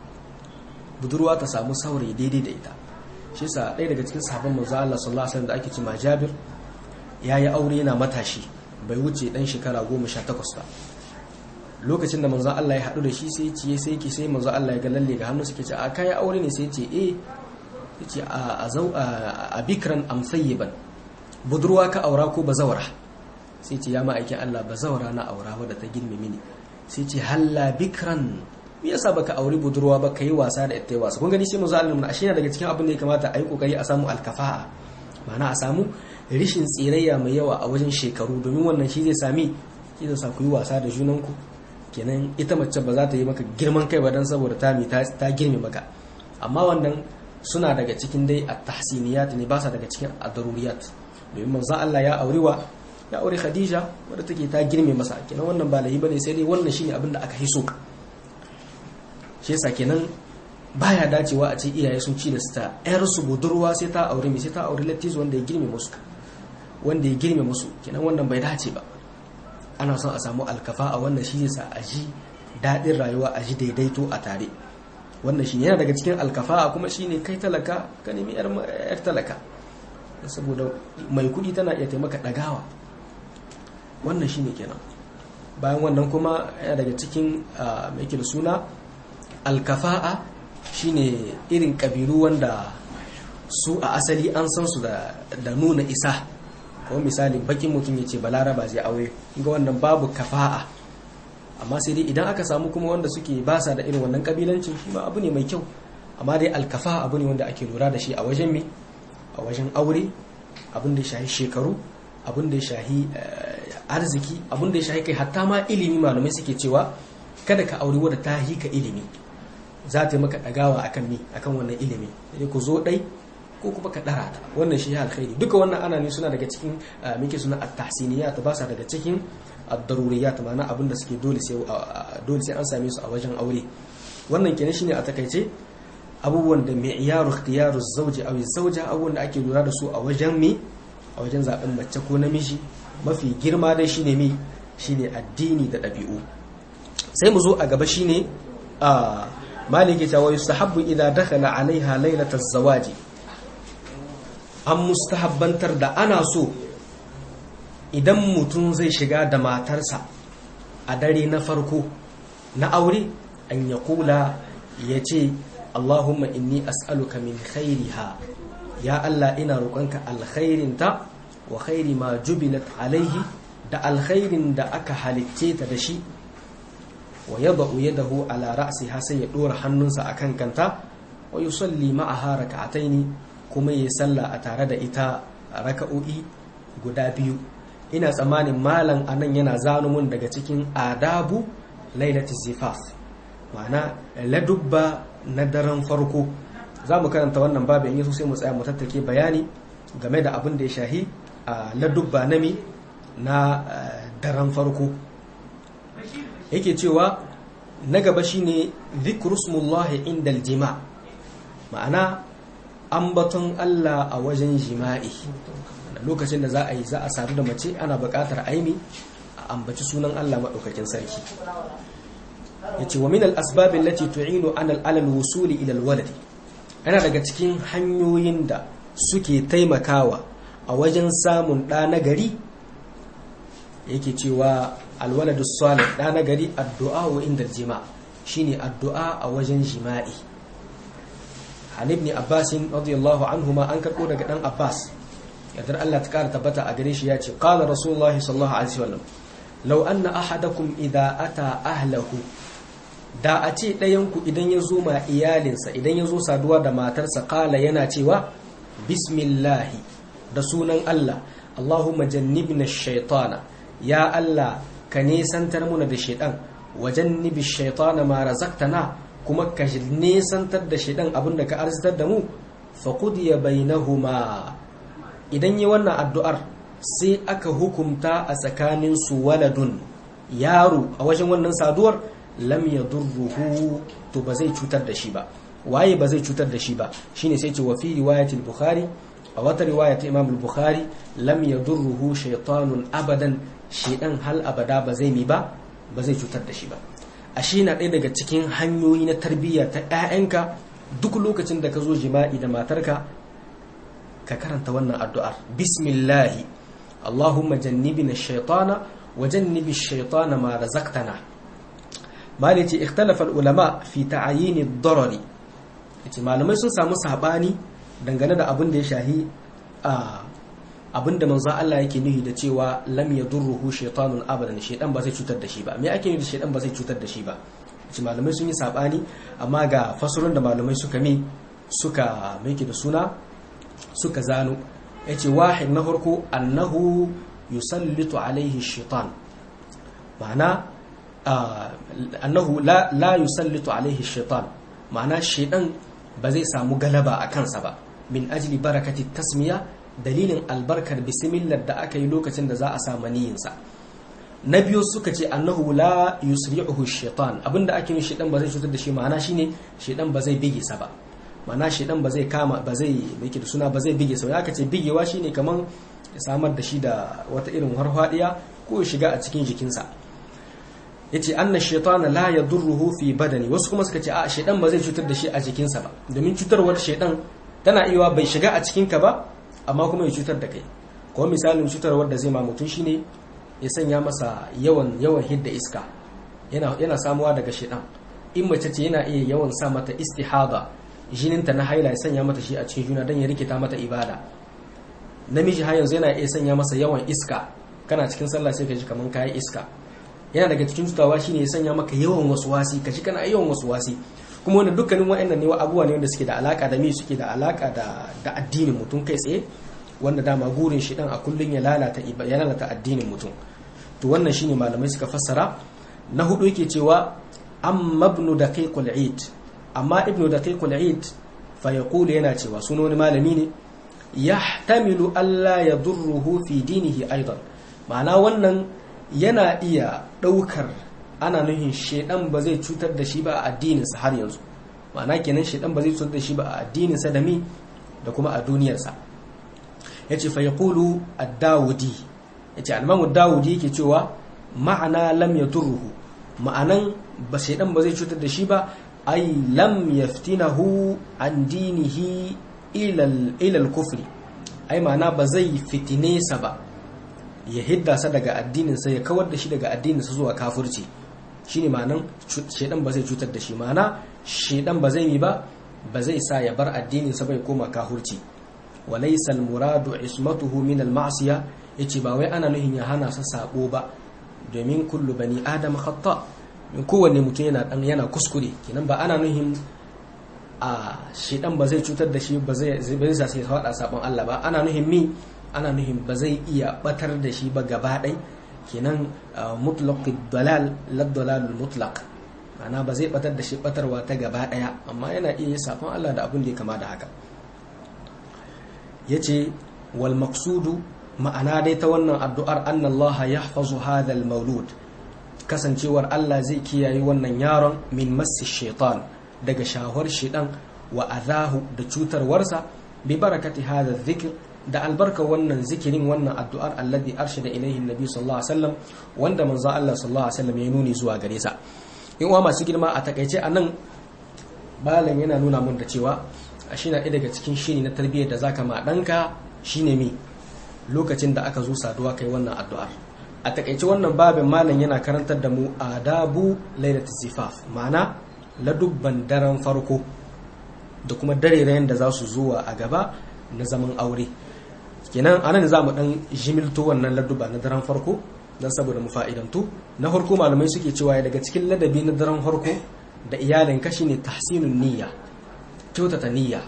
budurwa ta samu saurayi daidai da ita shi yasa ɗaya daga cikin sahabban manzo Allah sallallahu alaihi wasallam da ake cewa Jabir yayi aure yana matashi bai wuce dan shekara 18 ba lokacin da manzo Allah ya haɗu da shi sai ya sai ki sai manzo Allah ya ga lalle ga hannu suke ce a kai aure ne sai ya ce eh yace a zau a bikran am sayyiban budurwa ka aura ko bazawara sai ce ya ma'aikin Allah bazawara na aura wadda ta girme mini sai ce halla bikran me yasa baka auri budurwa ba kai wasa da ita wasa kun gani sai manzo Allah mun ashe daga cikin abin da ya kamata a yi kokari a samu alkafa'a ma'ana a samu rishin tsirayya mai yawa a wajen shekaru domin wannan shi zai sami shi zai sa ku yi wasa da junanku kenan ita mace ba za ta yi maka girman kai ba dan saboda ta mi ta girme maka amma wannan suna daga cikin dai at-tahsiniyat ne ba sa daga cikin ad-daruriyat domin manzo Allah ya auri wa ya aure Khadija wadda take ta girme masa kenan wannan ba lahi bane sai dai wannan shine abin da aka hiso shi yasa kenan baya dacewa a ce iyaye sun ci da sta yar su budurwa sai ta aure mai sai ta aure lattizo wanda ya girme musu wanda ya girme musu kenan wannan bai dace ba ana son a samu alkafa a wannan shi yasa a ji daɗin rayuwa a ji daidaito a tare wannan shi yana daga cikin alkafa kuma shine kai talaka ka nemi yar talaka saboda mai kuɗi tana iya taimaka ɗagawa wannan shine kenan bayan wannan kuma yana daga cikin mai da suna alkafa'a shine irin ƙabilu wanda su a asali an san su da nuna isa kuma misali bakin mutum ya ce balaraba zai aure ga wannan babu kafa'a amma sai dai idan aka samu kuma wanda suke basa da irin wannan kabilancin shi ma abu ne mai kyau amma dai alkafa abu ne wanda ake lura da shi a wajen me a wajen aure abin da ya shahi shekaru abin da ya shahi arziki abin da ya shahi kai hatta ma ilimi malamai suke cewa kada ka aure wadda ta hika ilimi za ta yi maka ɗagawa akan mi akan wannan ilimi sai ku zo ɗai ko kuma ka ɗara ta wannan shi ya alkhairi duka wannan ana ne suna daga cikin muke suna at-tahsiniyat ba sa daga cikin ad-daruriyat ma'ana abin da suke dole sai dole sai an same su a wajen aure wannan kenan shine a takaice abubuwan da mi'yaru ikhtiyaru zawji aw zawja abubuwan da ake lura da su a wajen mi a wajen zaben mace ko namiji mafi girma dai shine mi shine addini da ɗabi'u sai mu zo a gaba shine a maliki ta wa yustahabbu idza dakhala alaiha lailataz zawaji an mustahabbantar da ana so idan mutum zai shiga da matarsa a dare na farko na aure an ya kula ya ce Allahumma inni as'aluka min khairiha ya Allah ina roƙonka alkhairinta wa khairi ma jubilat alaihi da alkhairin da aka halicce ta da shi wa yada'u yadahu ala ra'siha sai ya dora hannunsa akan kanta wa yusalli ma'aha rak'ataini kuma yayi sallah a tare da ita raka'o'i guda biyu ina tsammanin malam anan yana zano mun daga cikin adabu lailati zifaf ma'ana ladubba na daren farko za mu karanta wannan babin yaso sai mu tsaya mu tattake bayani game da abin da ya shahi a ladubba nami na daren farko yake cewa na gaba shine zikrusmullahi indal jima ma'ana ambaton Allah a wajen jima'i lokacin da za a yi za a sadu da mace ana buƙatar aimi a ambaci sunan Allah maɗaukakin sarki ya ce wa min al-asbab allati tu'inu an al wusuli ila al yana daga cikin hanyoyin da suke taimakawa a wajen samun ɗa na gari yake cewa alwaladu salih ɗa na gari addu'a wa inda jima shine addu'a a wajen jima'i an ibn abbas radiyallahu anhu ma an karɓo daga ɗan abbas yadda Allah ta ƙara tabbata a gare shi ya ce qala rasulullahi sallallahu alaihi wasallam law anna ahadakum idha ata ahlahu da a ce ɗayanku idan ya zo ma iyalinsa idan ya zo saduwa da matarsa kala yana cewa bismillahi da sunan Allah Allahumma jannibna shaitana ya Allah ka nesantar muna da shaitan wa jannibi shaitana ma razaqtana kuma ka nesantar da shaitan abinda ka arzitar da mu fa qudiya bainahuma idan yi wannan addu'ar sai aka hukumta a tsakanin su waladun yaro a wajen wannan saduwar lam yadurruhu to ba zai cutar da shi ba waye ba zai cutar da shi ba shine sai ce wa fi riwayat al-bukhari a wata riwaya ta imam al-bukhari lam yadurruhu shaytanun abadan shedan hal abada ba zai mi ba ba zai cutar da shi ba ashe na ɗaya daga cikin hanyoyi na tarbiyya ta ƴaƴanka duk lokacin da ka zo jima'i da matarka ka karanta wannan addu'ar bismillahi allahumma jannibina shaytana wa jannibi shaytana ma razaqtana malai ce ikhtalafa ulama fi ta'ayini darari yace malamai sun samu sabani dangane da abin da ya shahi a abin da manzon Allah yake nuhi da cewa lam yadurruhu shaytanun abadan shaytan ba zai cutar da shi ba me ake nufi da shaytan ba zai cutar da shi ba yace malamai sun yi sabani amma ga fasurun da malamai suka mi suka miki da suna suka zano yace wahid na farko annahu yusallitu alaihi shaytan ma'ana annahu la la yusallitu alaihi shaitan ma'ana shaitan ba zai samu galaba a kansa ba min ajli barakati tasmiya dalilin albarkar bismillah da aka yi lokacin da za a sa maniyinsa na biyu suka ce annahu la yusri'uhu shaitan abinda ake yi shaitan ba zai cutar da shi ma'ana shine shaitan ba zai bige sa ba ma'ana shaitan ba zai kama ba zai mai da suna ba zai bige sa ya ce bigewa shine kaman ya samar da shi da wata irin harfadiya ko ya shiga a cikin jikinsa yace anna shaytana la yadurruhu fi badani wasu kuma suka ce a shaydan ba zai cutar da shi a jikinsa ba domin cutarwar shaydan tana iya bai shiga a cikin ka ba amma kuma ya cutar da kai ko misalin cutarwar da zai ma mutum shine ya sanya masa yawan yawan hidda iska yana yana samuwa daga shaydan in mace ce yana iya yawan sa mata istihada jininta na haila ya sanya mata shi a cikin juna dan ya rikita mata ibada namiji har yanzu yana iya sanya masa yawan iska kana cikin sallah sai ka ji kaman kayi iska yana daga cikin cutawa shine ya sanya maka yawan wasu wasi ka ji kana yawan wasu wasi kuma wanda dukkanin wa'annan ne abubuwa ne wanda suke da alaka da me suke da alaka da da addinin mutum kai tsaye wanda dama gurin shi dan a kullun ya lalata ya lalata addinin mutum to wannan shine malamai suka fassara na hudu yake cewa amma ibn daqiqul eid amma ibn daqiqul eid fa yaqulu yana cewa sunan wani malami ne yahtamilu alla yadurruhu fi dinihi aidan ma'ana wannan yana iya ɗaukar ana nuhin shaidan ba zai cutar da shi ba a addininsa har yanzu ma'ana kenan shaidan ba zai cutar da shi ba a addininsa da mi da kuma a duniyarsa ya ce fa yaqulu ad-dawudi ya ce almamu dawudi yake cewa ma'ana lam yadurruhu ma'anan ba shaidan ba zai cutar da shi ba ai lam yaftinahu an dinihi ila al-kufri ai ma'ana ba zai fitine sa ba ya hidda sa daga addininsa ya kawar da shi daga addininsa zuwa kafirci shine ma'anan shaidan ba zai cutar da shi ma'ana shedan ba zai yi ba ba zai sa ya bar addinin sa bai koma kahurci walaysa almuradu ismatuhu min alma'siya yace ba wai ana nuhin ya hana sa sabo ba domin kullu bani adam khata min kowanne mutum yana dan yana kuskure kenan ba ana nuhin a shedan ba zai cutar da shi ba zai zai sa sai fada sabon Allah ba ana nuhin mi ana nuhin ba zai iya batar da shi ba gaba ɗai kenan mutlaq dalal la dalalul mutlaq ana ba zai batar da shi batarwa ta gaba ɗaya amma yana iya sabon Allah da abin da ya kama da haka yace wal maqsudu ma'ana dai ta wannan addu'ar anna Allah yahfazu hadha al maulud kasancewar Allah zai kiyaye wannan yaron min massi shaitan daga shahwar shaitan wa azahu da cutarwarsa bi barakati hadha dhikr da albarka wannan zikirin wannan addu'ar alladhi arshada ilayhi nabi sallallahu alaihi wasallam wanda manzo Allah sallallahu alaihi wasallam ya nuni zuwa gare sa in uwa masu girma a takaice anan balan yana nuna mun da cewa a shi na ɗaya daga cikin shiri na tarbiyyar da zaka ma ɗanka shine mi lokacin da aka zo saduwa kai wannan addu'ar a takaice wannan babin malam yana karantar da mu adabu lailatul zifaf ma'ana ladubban daren farko da kuma darerayen da za su zuwa a gaba na zaman aure kenan anan za mu dan jimilto wannan ladduba na daren farko don saboda mu fa'idantu na farko malamai suke cewa daga cikin ladabi na daren farko da iyalin ka shine tahsinun niyya kyautata niyya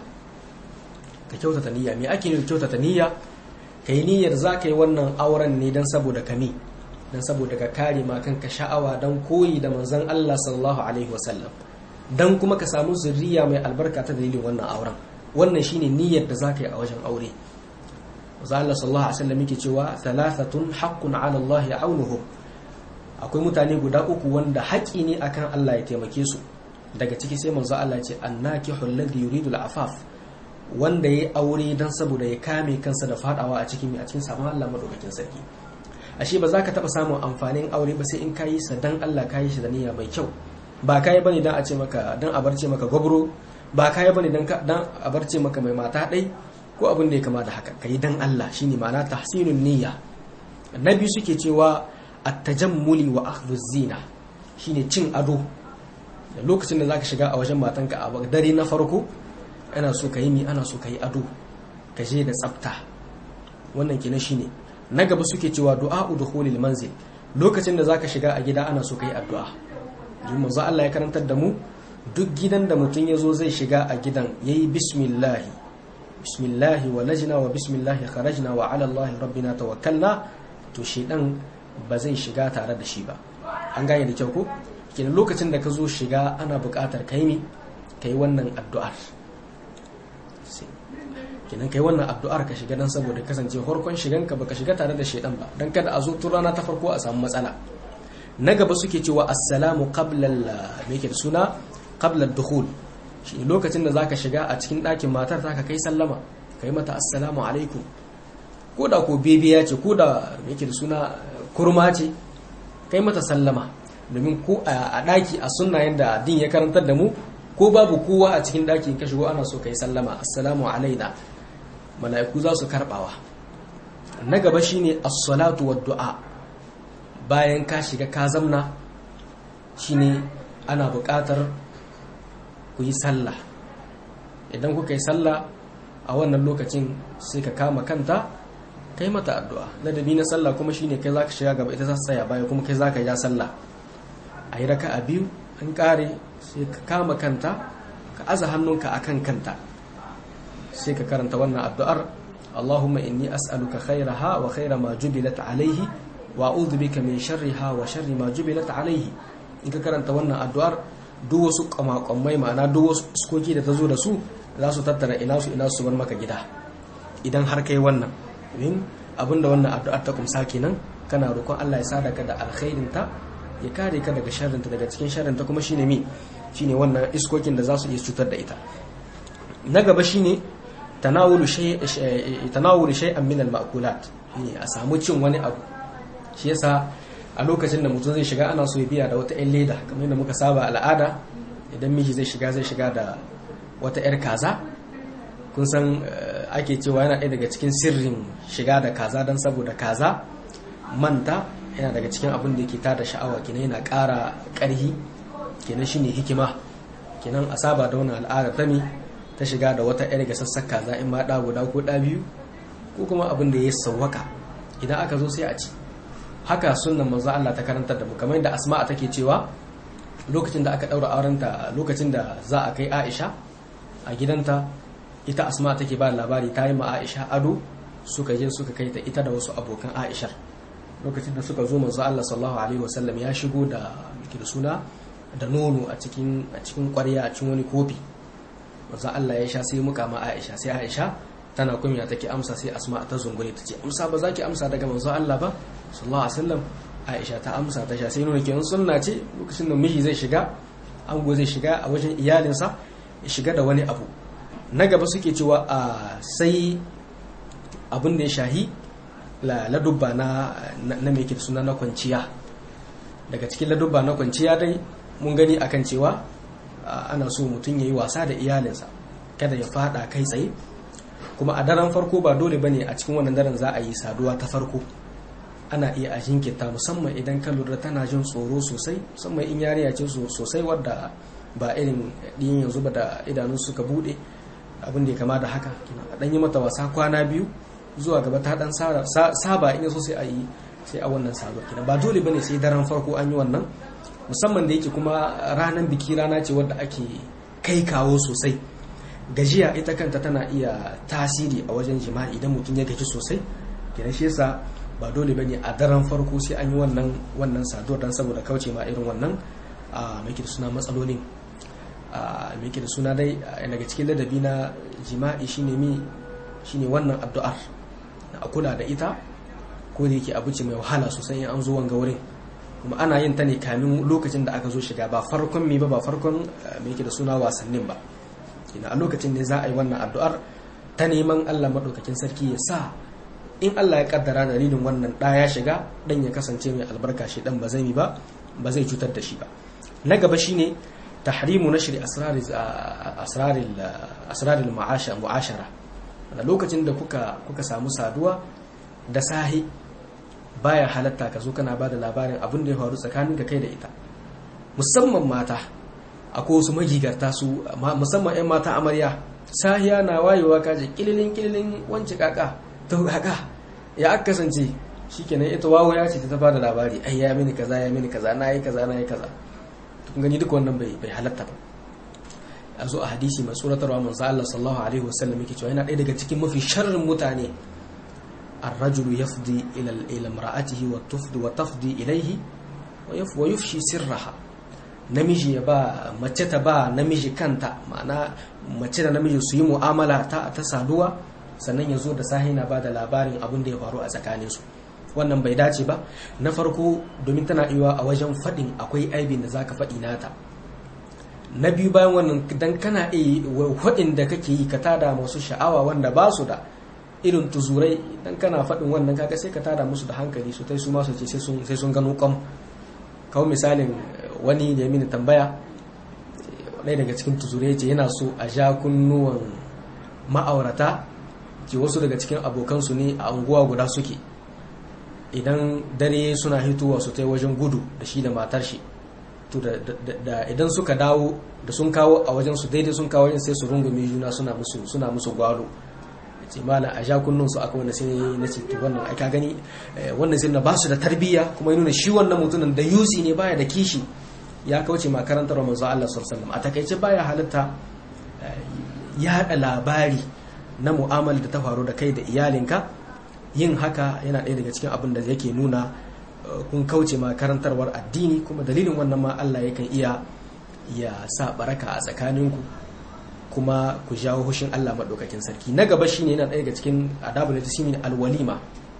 ka kyautata niyya me ake nufi kyautata niyya kai niyyar za ka yi wannan auren ne don saboda kami don saboda ka kare ma kanka sha'awa don koyi da manzon Allah sallallahu alaihi wasallam don kuma ka samu zuriya mai albarka ta dalilin wannan auren wannan shine niyyar da zaka yi a wajen aure Maza Allah sallallahu alaihi wasallam yake cewa thalathatun haqqun 'ala Allah ya'unuhum akwai mutane guda uku wanda haƙi ne akan Allah ya taimake su daga ciki sai manzo Allah ya ce annakihu alladhi yuridu al-afaf wanda yayi aure dan saboda ya kame kansa da fadawa a cikin a cikin sabon Allah madaukakin sarki ashe ba za ka taba samun amfanin aure ba sai in kayi sa dan Allah kayi shi da niyya mai kyau ba kayi bane dan a ce maka dan a barce maka gobro ba kayi bane dan dan a barce maka mai mata dai ko abin da ya kama da haka kai dan Allah shine ma'ana tahsinun niyya annabi suke cewa at-tajammuli wa akhdhu zina shine cin ado da lokacin da zaka shiga a wajen matanka a dare na farko ana so ka yi mi ana so ka yi ado ka je da tsafta wannan kenan shine na gaba suke cewa du'a'u dukhulil manzil lokacin da zaka shiga a gida ana so ka yi addu'a don manzo Allah ya karantar da mu duk gidan da mutum ya zo zai shiga a gidan yayi bismillah bismillah walajna wa bismillah kharajna wa ala Allah rabbina tawakkalna to shedan ba zai shiga tare da shi ba an gane da kyau ko kenan lokacin da ka zo shiga ana buƙatar kai mi kai wannan addu'ar kenan kai wannan addu'ar ka shiga dan saboda kasance farkon shigan ka baka shiga tare da shedan ba dan kada a zo tun rana ta farko a samu matsala na gaba suke cewa assalamu qabla me yake da suna qabla ad-dukhul shi lokacin da zaka shiga a cikin ɗakin matar zaka kai sallama kai mata assalamu alaikum ko da ko bebiya ce ko da me yake da suna kurma ce kai mata sallama domin ko a ɗaki a sunna yadda din ya karantar da mu ko babu kowa a cikin ɗaki ka shigo ana so kai sallama assalamu alaina mala'iku za su karbawa na gaba shine as-salatu wa du'a bayan ka shiga ka zamna shine ana buƙatar ku yi sallah idan kuka yi sallah a wannan lokacin sai ka kama kanta kai mata addu'a ladabi na sallah kuma shine kai zaka shiga gaba ita za ta tsaya baya kuma kai zaka ja sallah a yi raka a biyu an kare sai ka kama kanta ka aza hannunka akan kanta sai ka karanta wannan addu'ar Allahumma inni as'aluka khairaha wa khaira ma jubilat alaihi wa a'udhu bika min sharriha wa sharri ma jubilat alaihi in ka karanta wannan addu'ar duk wasu kwamakwamai ma'ana duk wasu iskoki da ta zo da su za su tattara ina su ina su bar maka gida idan har kai wannan domin abinda wannan addu'ar ta kumsa kenan kana roƙon Allah ya sadaka da alkhairinta ya kare ka daga sharrinta daga cikin sharrinta kuma shine mi shine wannan iskokin da za su iya cutar da ita na gaba shine tanawulu shay tanawulu shay'an min al-ma'kulat shine a samu cin wani abu shi yasa a lokacin da mutum zai shiga ana so ya biya da wata 'yan leda kamar yadda muka saba al'ada idan miji zai shiga zai shiga da wata 'yar kaza kun san ake cewa yana ɗaya daga cikin sirrin shiga da kaza don saboda kaza manta yana daga cikin abin da ke tada sha'awa kina yana ƙara ƙarhi kenan shine hikima kenan a saba da wannan al'ada ta mi ta shiga da wata yar ga sassaka za in ma ɗa guda ko ɗa biyu ko kuma abin da ya sawwaka idan aka zo sai a ci haka sunnan manzo Allah ta karantar da mu kamar yadda asma'a take cewa lokacin da aka daura aurenta lokacin da za a kai Aisha a gidanta ita asma'a take ba labari ta yi ma Aisha ado suka je suka kai ta ita da wasu abokan Aisha lokacin da suka zo manzo Allah sallallahu alaihi wasallam ya shigo da miki da suna da nono a cikin a cikin ƙwarya a cikin wani kofi manzo Allah ya sha sai muka ma Aisha sai Aisha tana kunya take amsa sai Asma ta zungure ta ce amsa ba za ki amsa daga manzo Allah ba sallallahu alaihi wasallam Aisha ta amsa ta sha sai nuna kenan sunna ce lokacin da miji zai shiga ango zai shiga a wajen iyalinsa ya shiga da wani abu na gaba suke cewa a sai abin da ya shahi ladubba na na mai suna na kwanciya daga cikin ladubba na kwanciya dai mun gani akan cewa ana so mutum ya yi wasa da iyalinsa kada ya fada kai tsaye kuma a daren farko ba dole bane a cikin wannan daren za a yi saduwa ta farko ana iya a jinkirta musamman idan ka lura tana jin tsoro sosai musamman in yariya ce sosai wadda ba irin ɗin yanzu ba da idanun suka bude abin da ya kama da haka a ɗan yi mata wasa kwana biyu zuwa gaba ta ɗan saba in so sai a yi sai a wannan saduwa kina ba dole bane sai daren farko an yi wannan musamman da yake kuma ranar biki rana ce wadda ake kai kawo sosai gajiya ita kanta tana iya tasiri a wajen jima'i idan mutum ya gaji sosai kenan shi yasa ba dole bane a daren farko sai an yi wannan wannan saduwar dan saboda kauce ma irin wannan a mai da suna matsalolin a mai da suna dai daga cikin ladabi na jima'i shine mi shine wannan addu'ar a kula da ita ko da yake abu ce mai wahala sosai in an zo wanga wurin kuma ana yin ta ne kamin lokacin da aka zo shiga ba farkon mi ba ba farkon mai da suna wasannin ba ina a lokacin ne za a yi wannan addu'ar ta neman Allah maɗaukakin sarki ya sa in Allah ya kaddara dalilin wannan ɗa ya shiga ɗan ya kasance mai albarka shi ɗan ba zai ba ba zai cutar da shi ba na gaba shine tahrimu nashri asraril mu'ashara da lokacin da kuka kuka samu saduwa da sahi baya halatta ka zo kana bada labarin abin da ya faru tsakanin ka kai da ita musamman mata akwai wasu magigarta su musamman 'yan mata amarya sahiya na wayewa kaje kililin kililin wance kaka ta kaka ya aka kasance shikenan ita wawo ya ce ta bada labari ai ya mini kaza ya mini kaza na yi kaza na yi kaza kun gani duka wannan bai bai halatta ba a zo a hadisi mai tsoratarwa manzo Allah sallallahu alaihi wasallam yake cewa yana ɗaya daga cikin mafi sharrin mutane الرجل يفضي إلى إلى امرأته وتفضي وتفضي إليه ويفشي سرها namiji ya ba mace ta ba namiji kanta ma'ana mace da namiji su yi mu'amala ta, ta saduwa sannan ya zo da sahi na ba da labarin abin da ya faru a tsakaninsu wannan bai dace ba na farko domin tana iya a wajen faɗin akwai aibin da zaka faɗi nata na biyu bayan wannan dan kana iya faɗin da kake yi ka tada masu sha'awa wanda ba su da irin tuzurai dan kana faɗin wannan kaga sai ka tada musu da hankali su tai su ma su ce sai sun gano kwam kawo misalin wani da mini tambaya ɗaya daga cikin tuzurai ce yana so a ja kunnuwan ma'aurata ce wasu daga cikin abokansu ne a unguwa guda suke idan dare suna hitowa su tai wajen gudu da shi da matar shi to da idan suka dawo da sun kawo a wajen su daidai sun kawo yin sai su rungume juna suna musu suna musu gwalo ce mala a ja kunnun su aka wanda sai na ce to wannan ai ka gani wannan sai na ba su da tarbiyya kuma ya nuna shi wannan mutumin da yusi ne baya da kishi ya kauce ma karantar manzo Allah sallallahu alaihi wasallam a takaice baya halitta yaɗa labari na mu'amala da ta faru da kai da iyalinka yin haka yana ɗaya daga cikin abin da yake nuna kun kauce ma karantarwar addini kuma dalilin wannan ma Allah yakan iya ya sa baraka a tsakaninku kuma ku jawo hushin Allah maɗaukakin sarki na gaba shine yana ɗaya daga cikin adabu da shine alwalima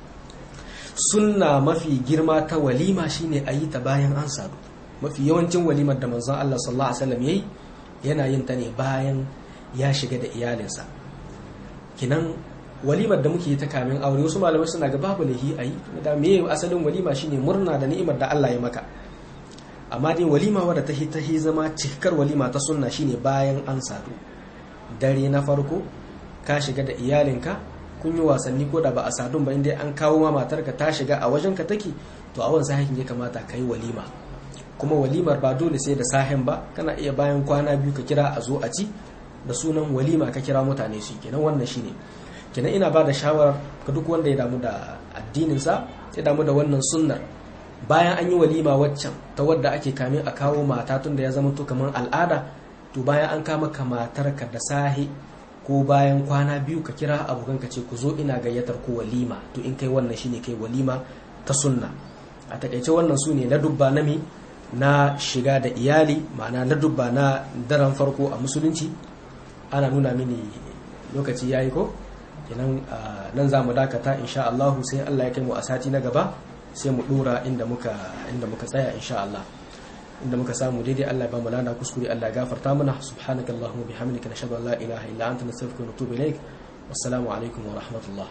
sunna mafi girma ta walima shine a yi ta bayan an sadu mafi yawancin walimar da manzon Allah sallallahu alaihi wasallam yayi yana yin ta ne bayan ya shiga da iyalinsa kinan walimar da muke yi ta kamin aure wasu malamai suna ga babu lahi a yi da me asalin walima shine murna da ni'imar da Allah ya maka amma dai walima wadda ta ta zama cikar walima ta sunna shine bayan an sadu dare na farko ka shiga da iyalinka kun yi wasanni ko da ba a sadun ba inda an kawo ma matarka ta shiga a wajen ka take to a wansa hakin ya kamata ka yi walima kuma walimar ba dole sai da sahen ba kana iya bayan kwana biyu ka kira a zo a ci da sunan walima ka kira mutane su kenan wannan shine kenan ina ba da shawarar ka duk wanda ya damu da addininsa ya damu da wannan sunnar bayan an yi walima waccan ta wadda ake kamin a kawo mata tun da ya zama to kamar al'ada to bayan an kama ka matarka da sahi ko bayan kwana biyu ka kira abokan ka ce ku zo ina gayyatar ku walima to in kai wannan shine kai walima ta sunna a takaice wannan su ne na dubba na mi na shiga da iyali ma'ana na dubba na daren farko a musulunci ana nuna mini lokaci yayi ko kenan nan za mu dakata insha Allah sai Allah ya kai mu a sati na gaba sai mu dora inda muka inda muka tsaya insha Allah inda muka samu daidai Allah ya ba mu lana kuskure Allah ya gafarta mana subhanakallahumma bihamdika nashhadu an la ilaha illa anta nastaghfiruka wa natubu ilaik wassalamu alaikum wa rahmatullah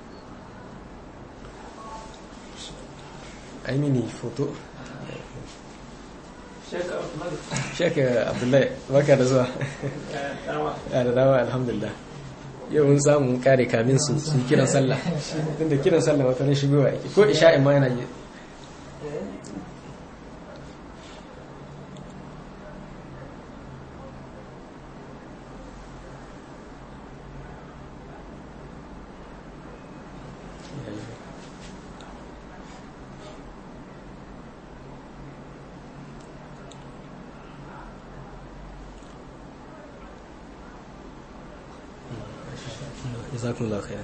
ai mini foto Sheikh Abdullahi baka da zuwa ya da dawa alhamdulillah yau mun samu kare kamin su su kiran sallah tunda kiran sallah wata ne shigowa yake ko isha'in ma yana yi جزاكم الله خيرا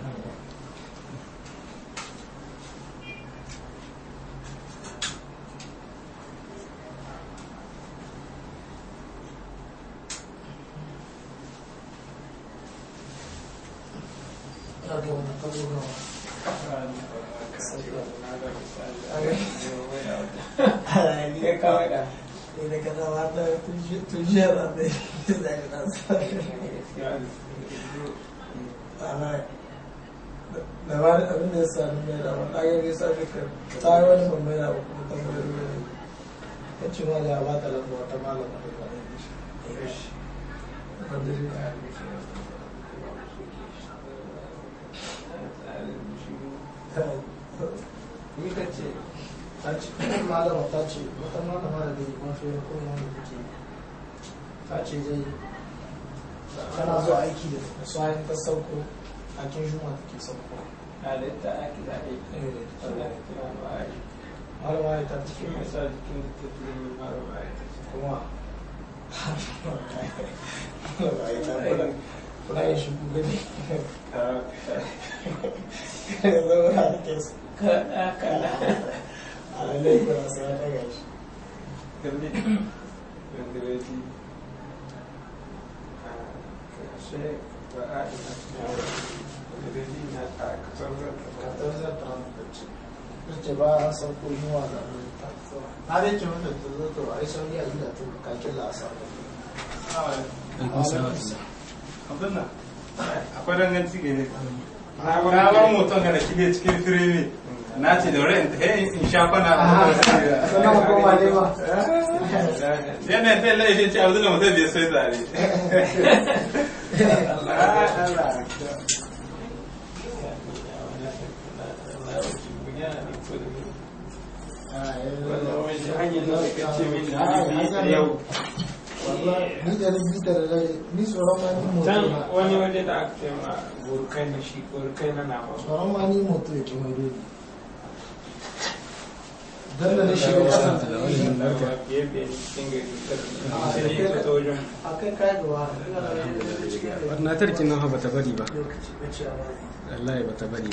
da ba da abin da ya sami mai da wani ɗagar ya sa duka ta yi wani bambai da kuma tambayoyi ya ce ma da ba ta lafa wata malama da ba da shi ni ka ce ta ce malama ta ce wata malama da zai mafi yin kuma wanda take ta ce zai tana zuwa aiki da tsayin ta sauko a kin juma take sauko halitta ake zaɓe Allah ya kira ba a yi malama ya ta cikin cikin masa jikin da ta fi yin mara ba a yi kuma malama ya ta kuna kuna yin shigo gani ya zama na ke su kada kada a lalai kuna sai ya ɗaga shi kalli gangareji a kashe ba a yi na gangareji na a kasar katar zai ta hankalci ce ba an sauko yunwa da ta na dai ce wanda ta zo to ai sauri a gida to kakin lasa abin nan akwai danganci ga ne na bar mutum ga da kide cikin firimi na ce da wurin in sha kwana a sannan koma ne ba yana ta laifin ce abu da mutum bai sai zare ni da ni bita da dare ni tsoron ma ni moto can na wani waje da aka ce ma burkai na shi burkai na nama tsoron ma ni moto ya kima dole dan da na shiga kasan ta biye biye cikin gari sai ka ta wajen a kai kai gaba ina da barnatarkin nan ba ta bari ba lokaci ba ce a wallahi ba ta bari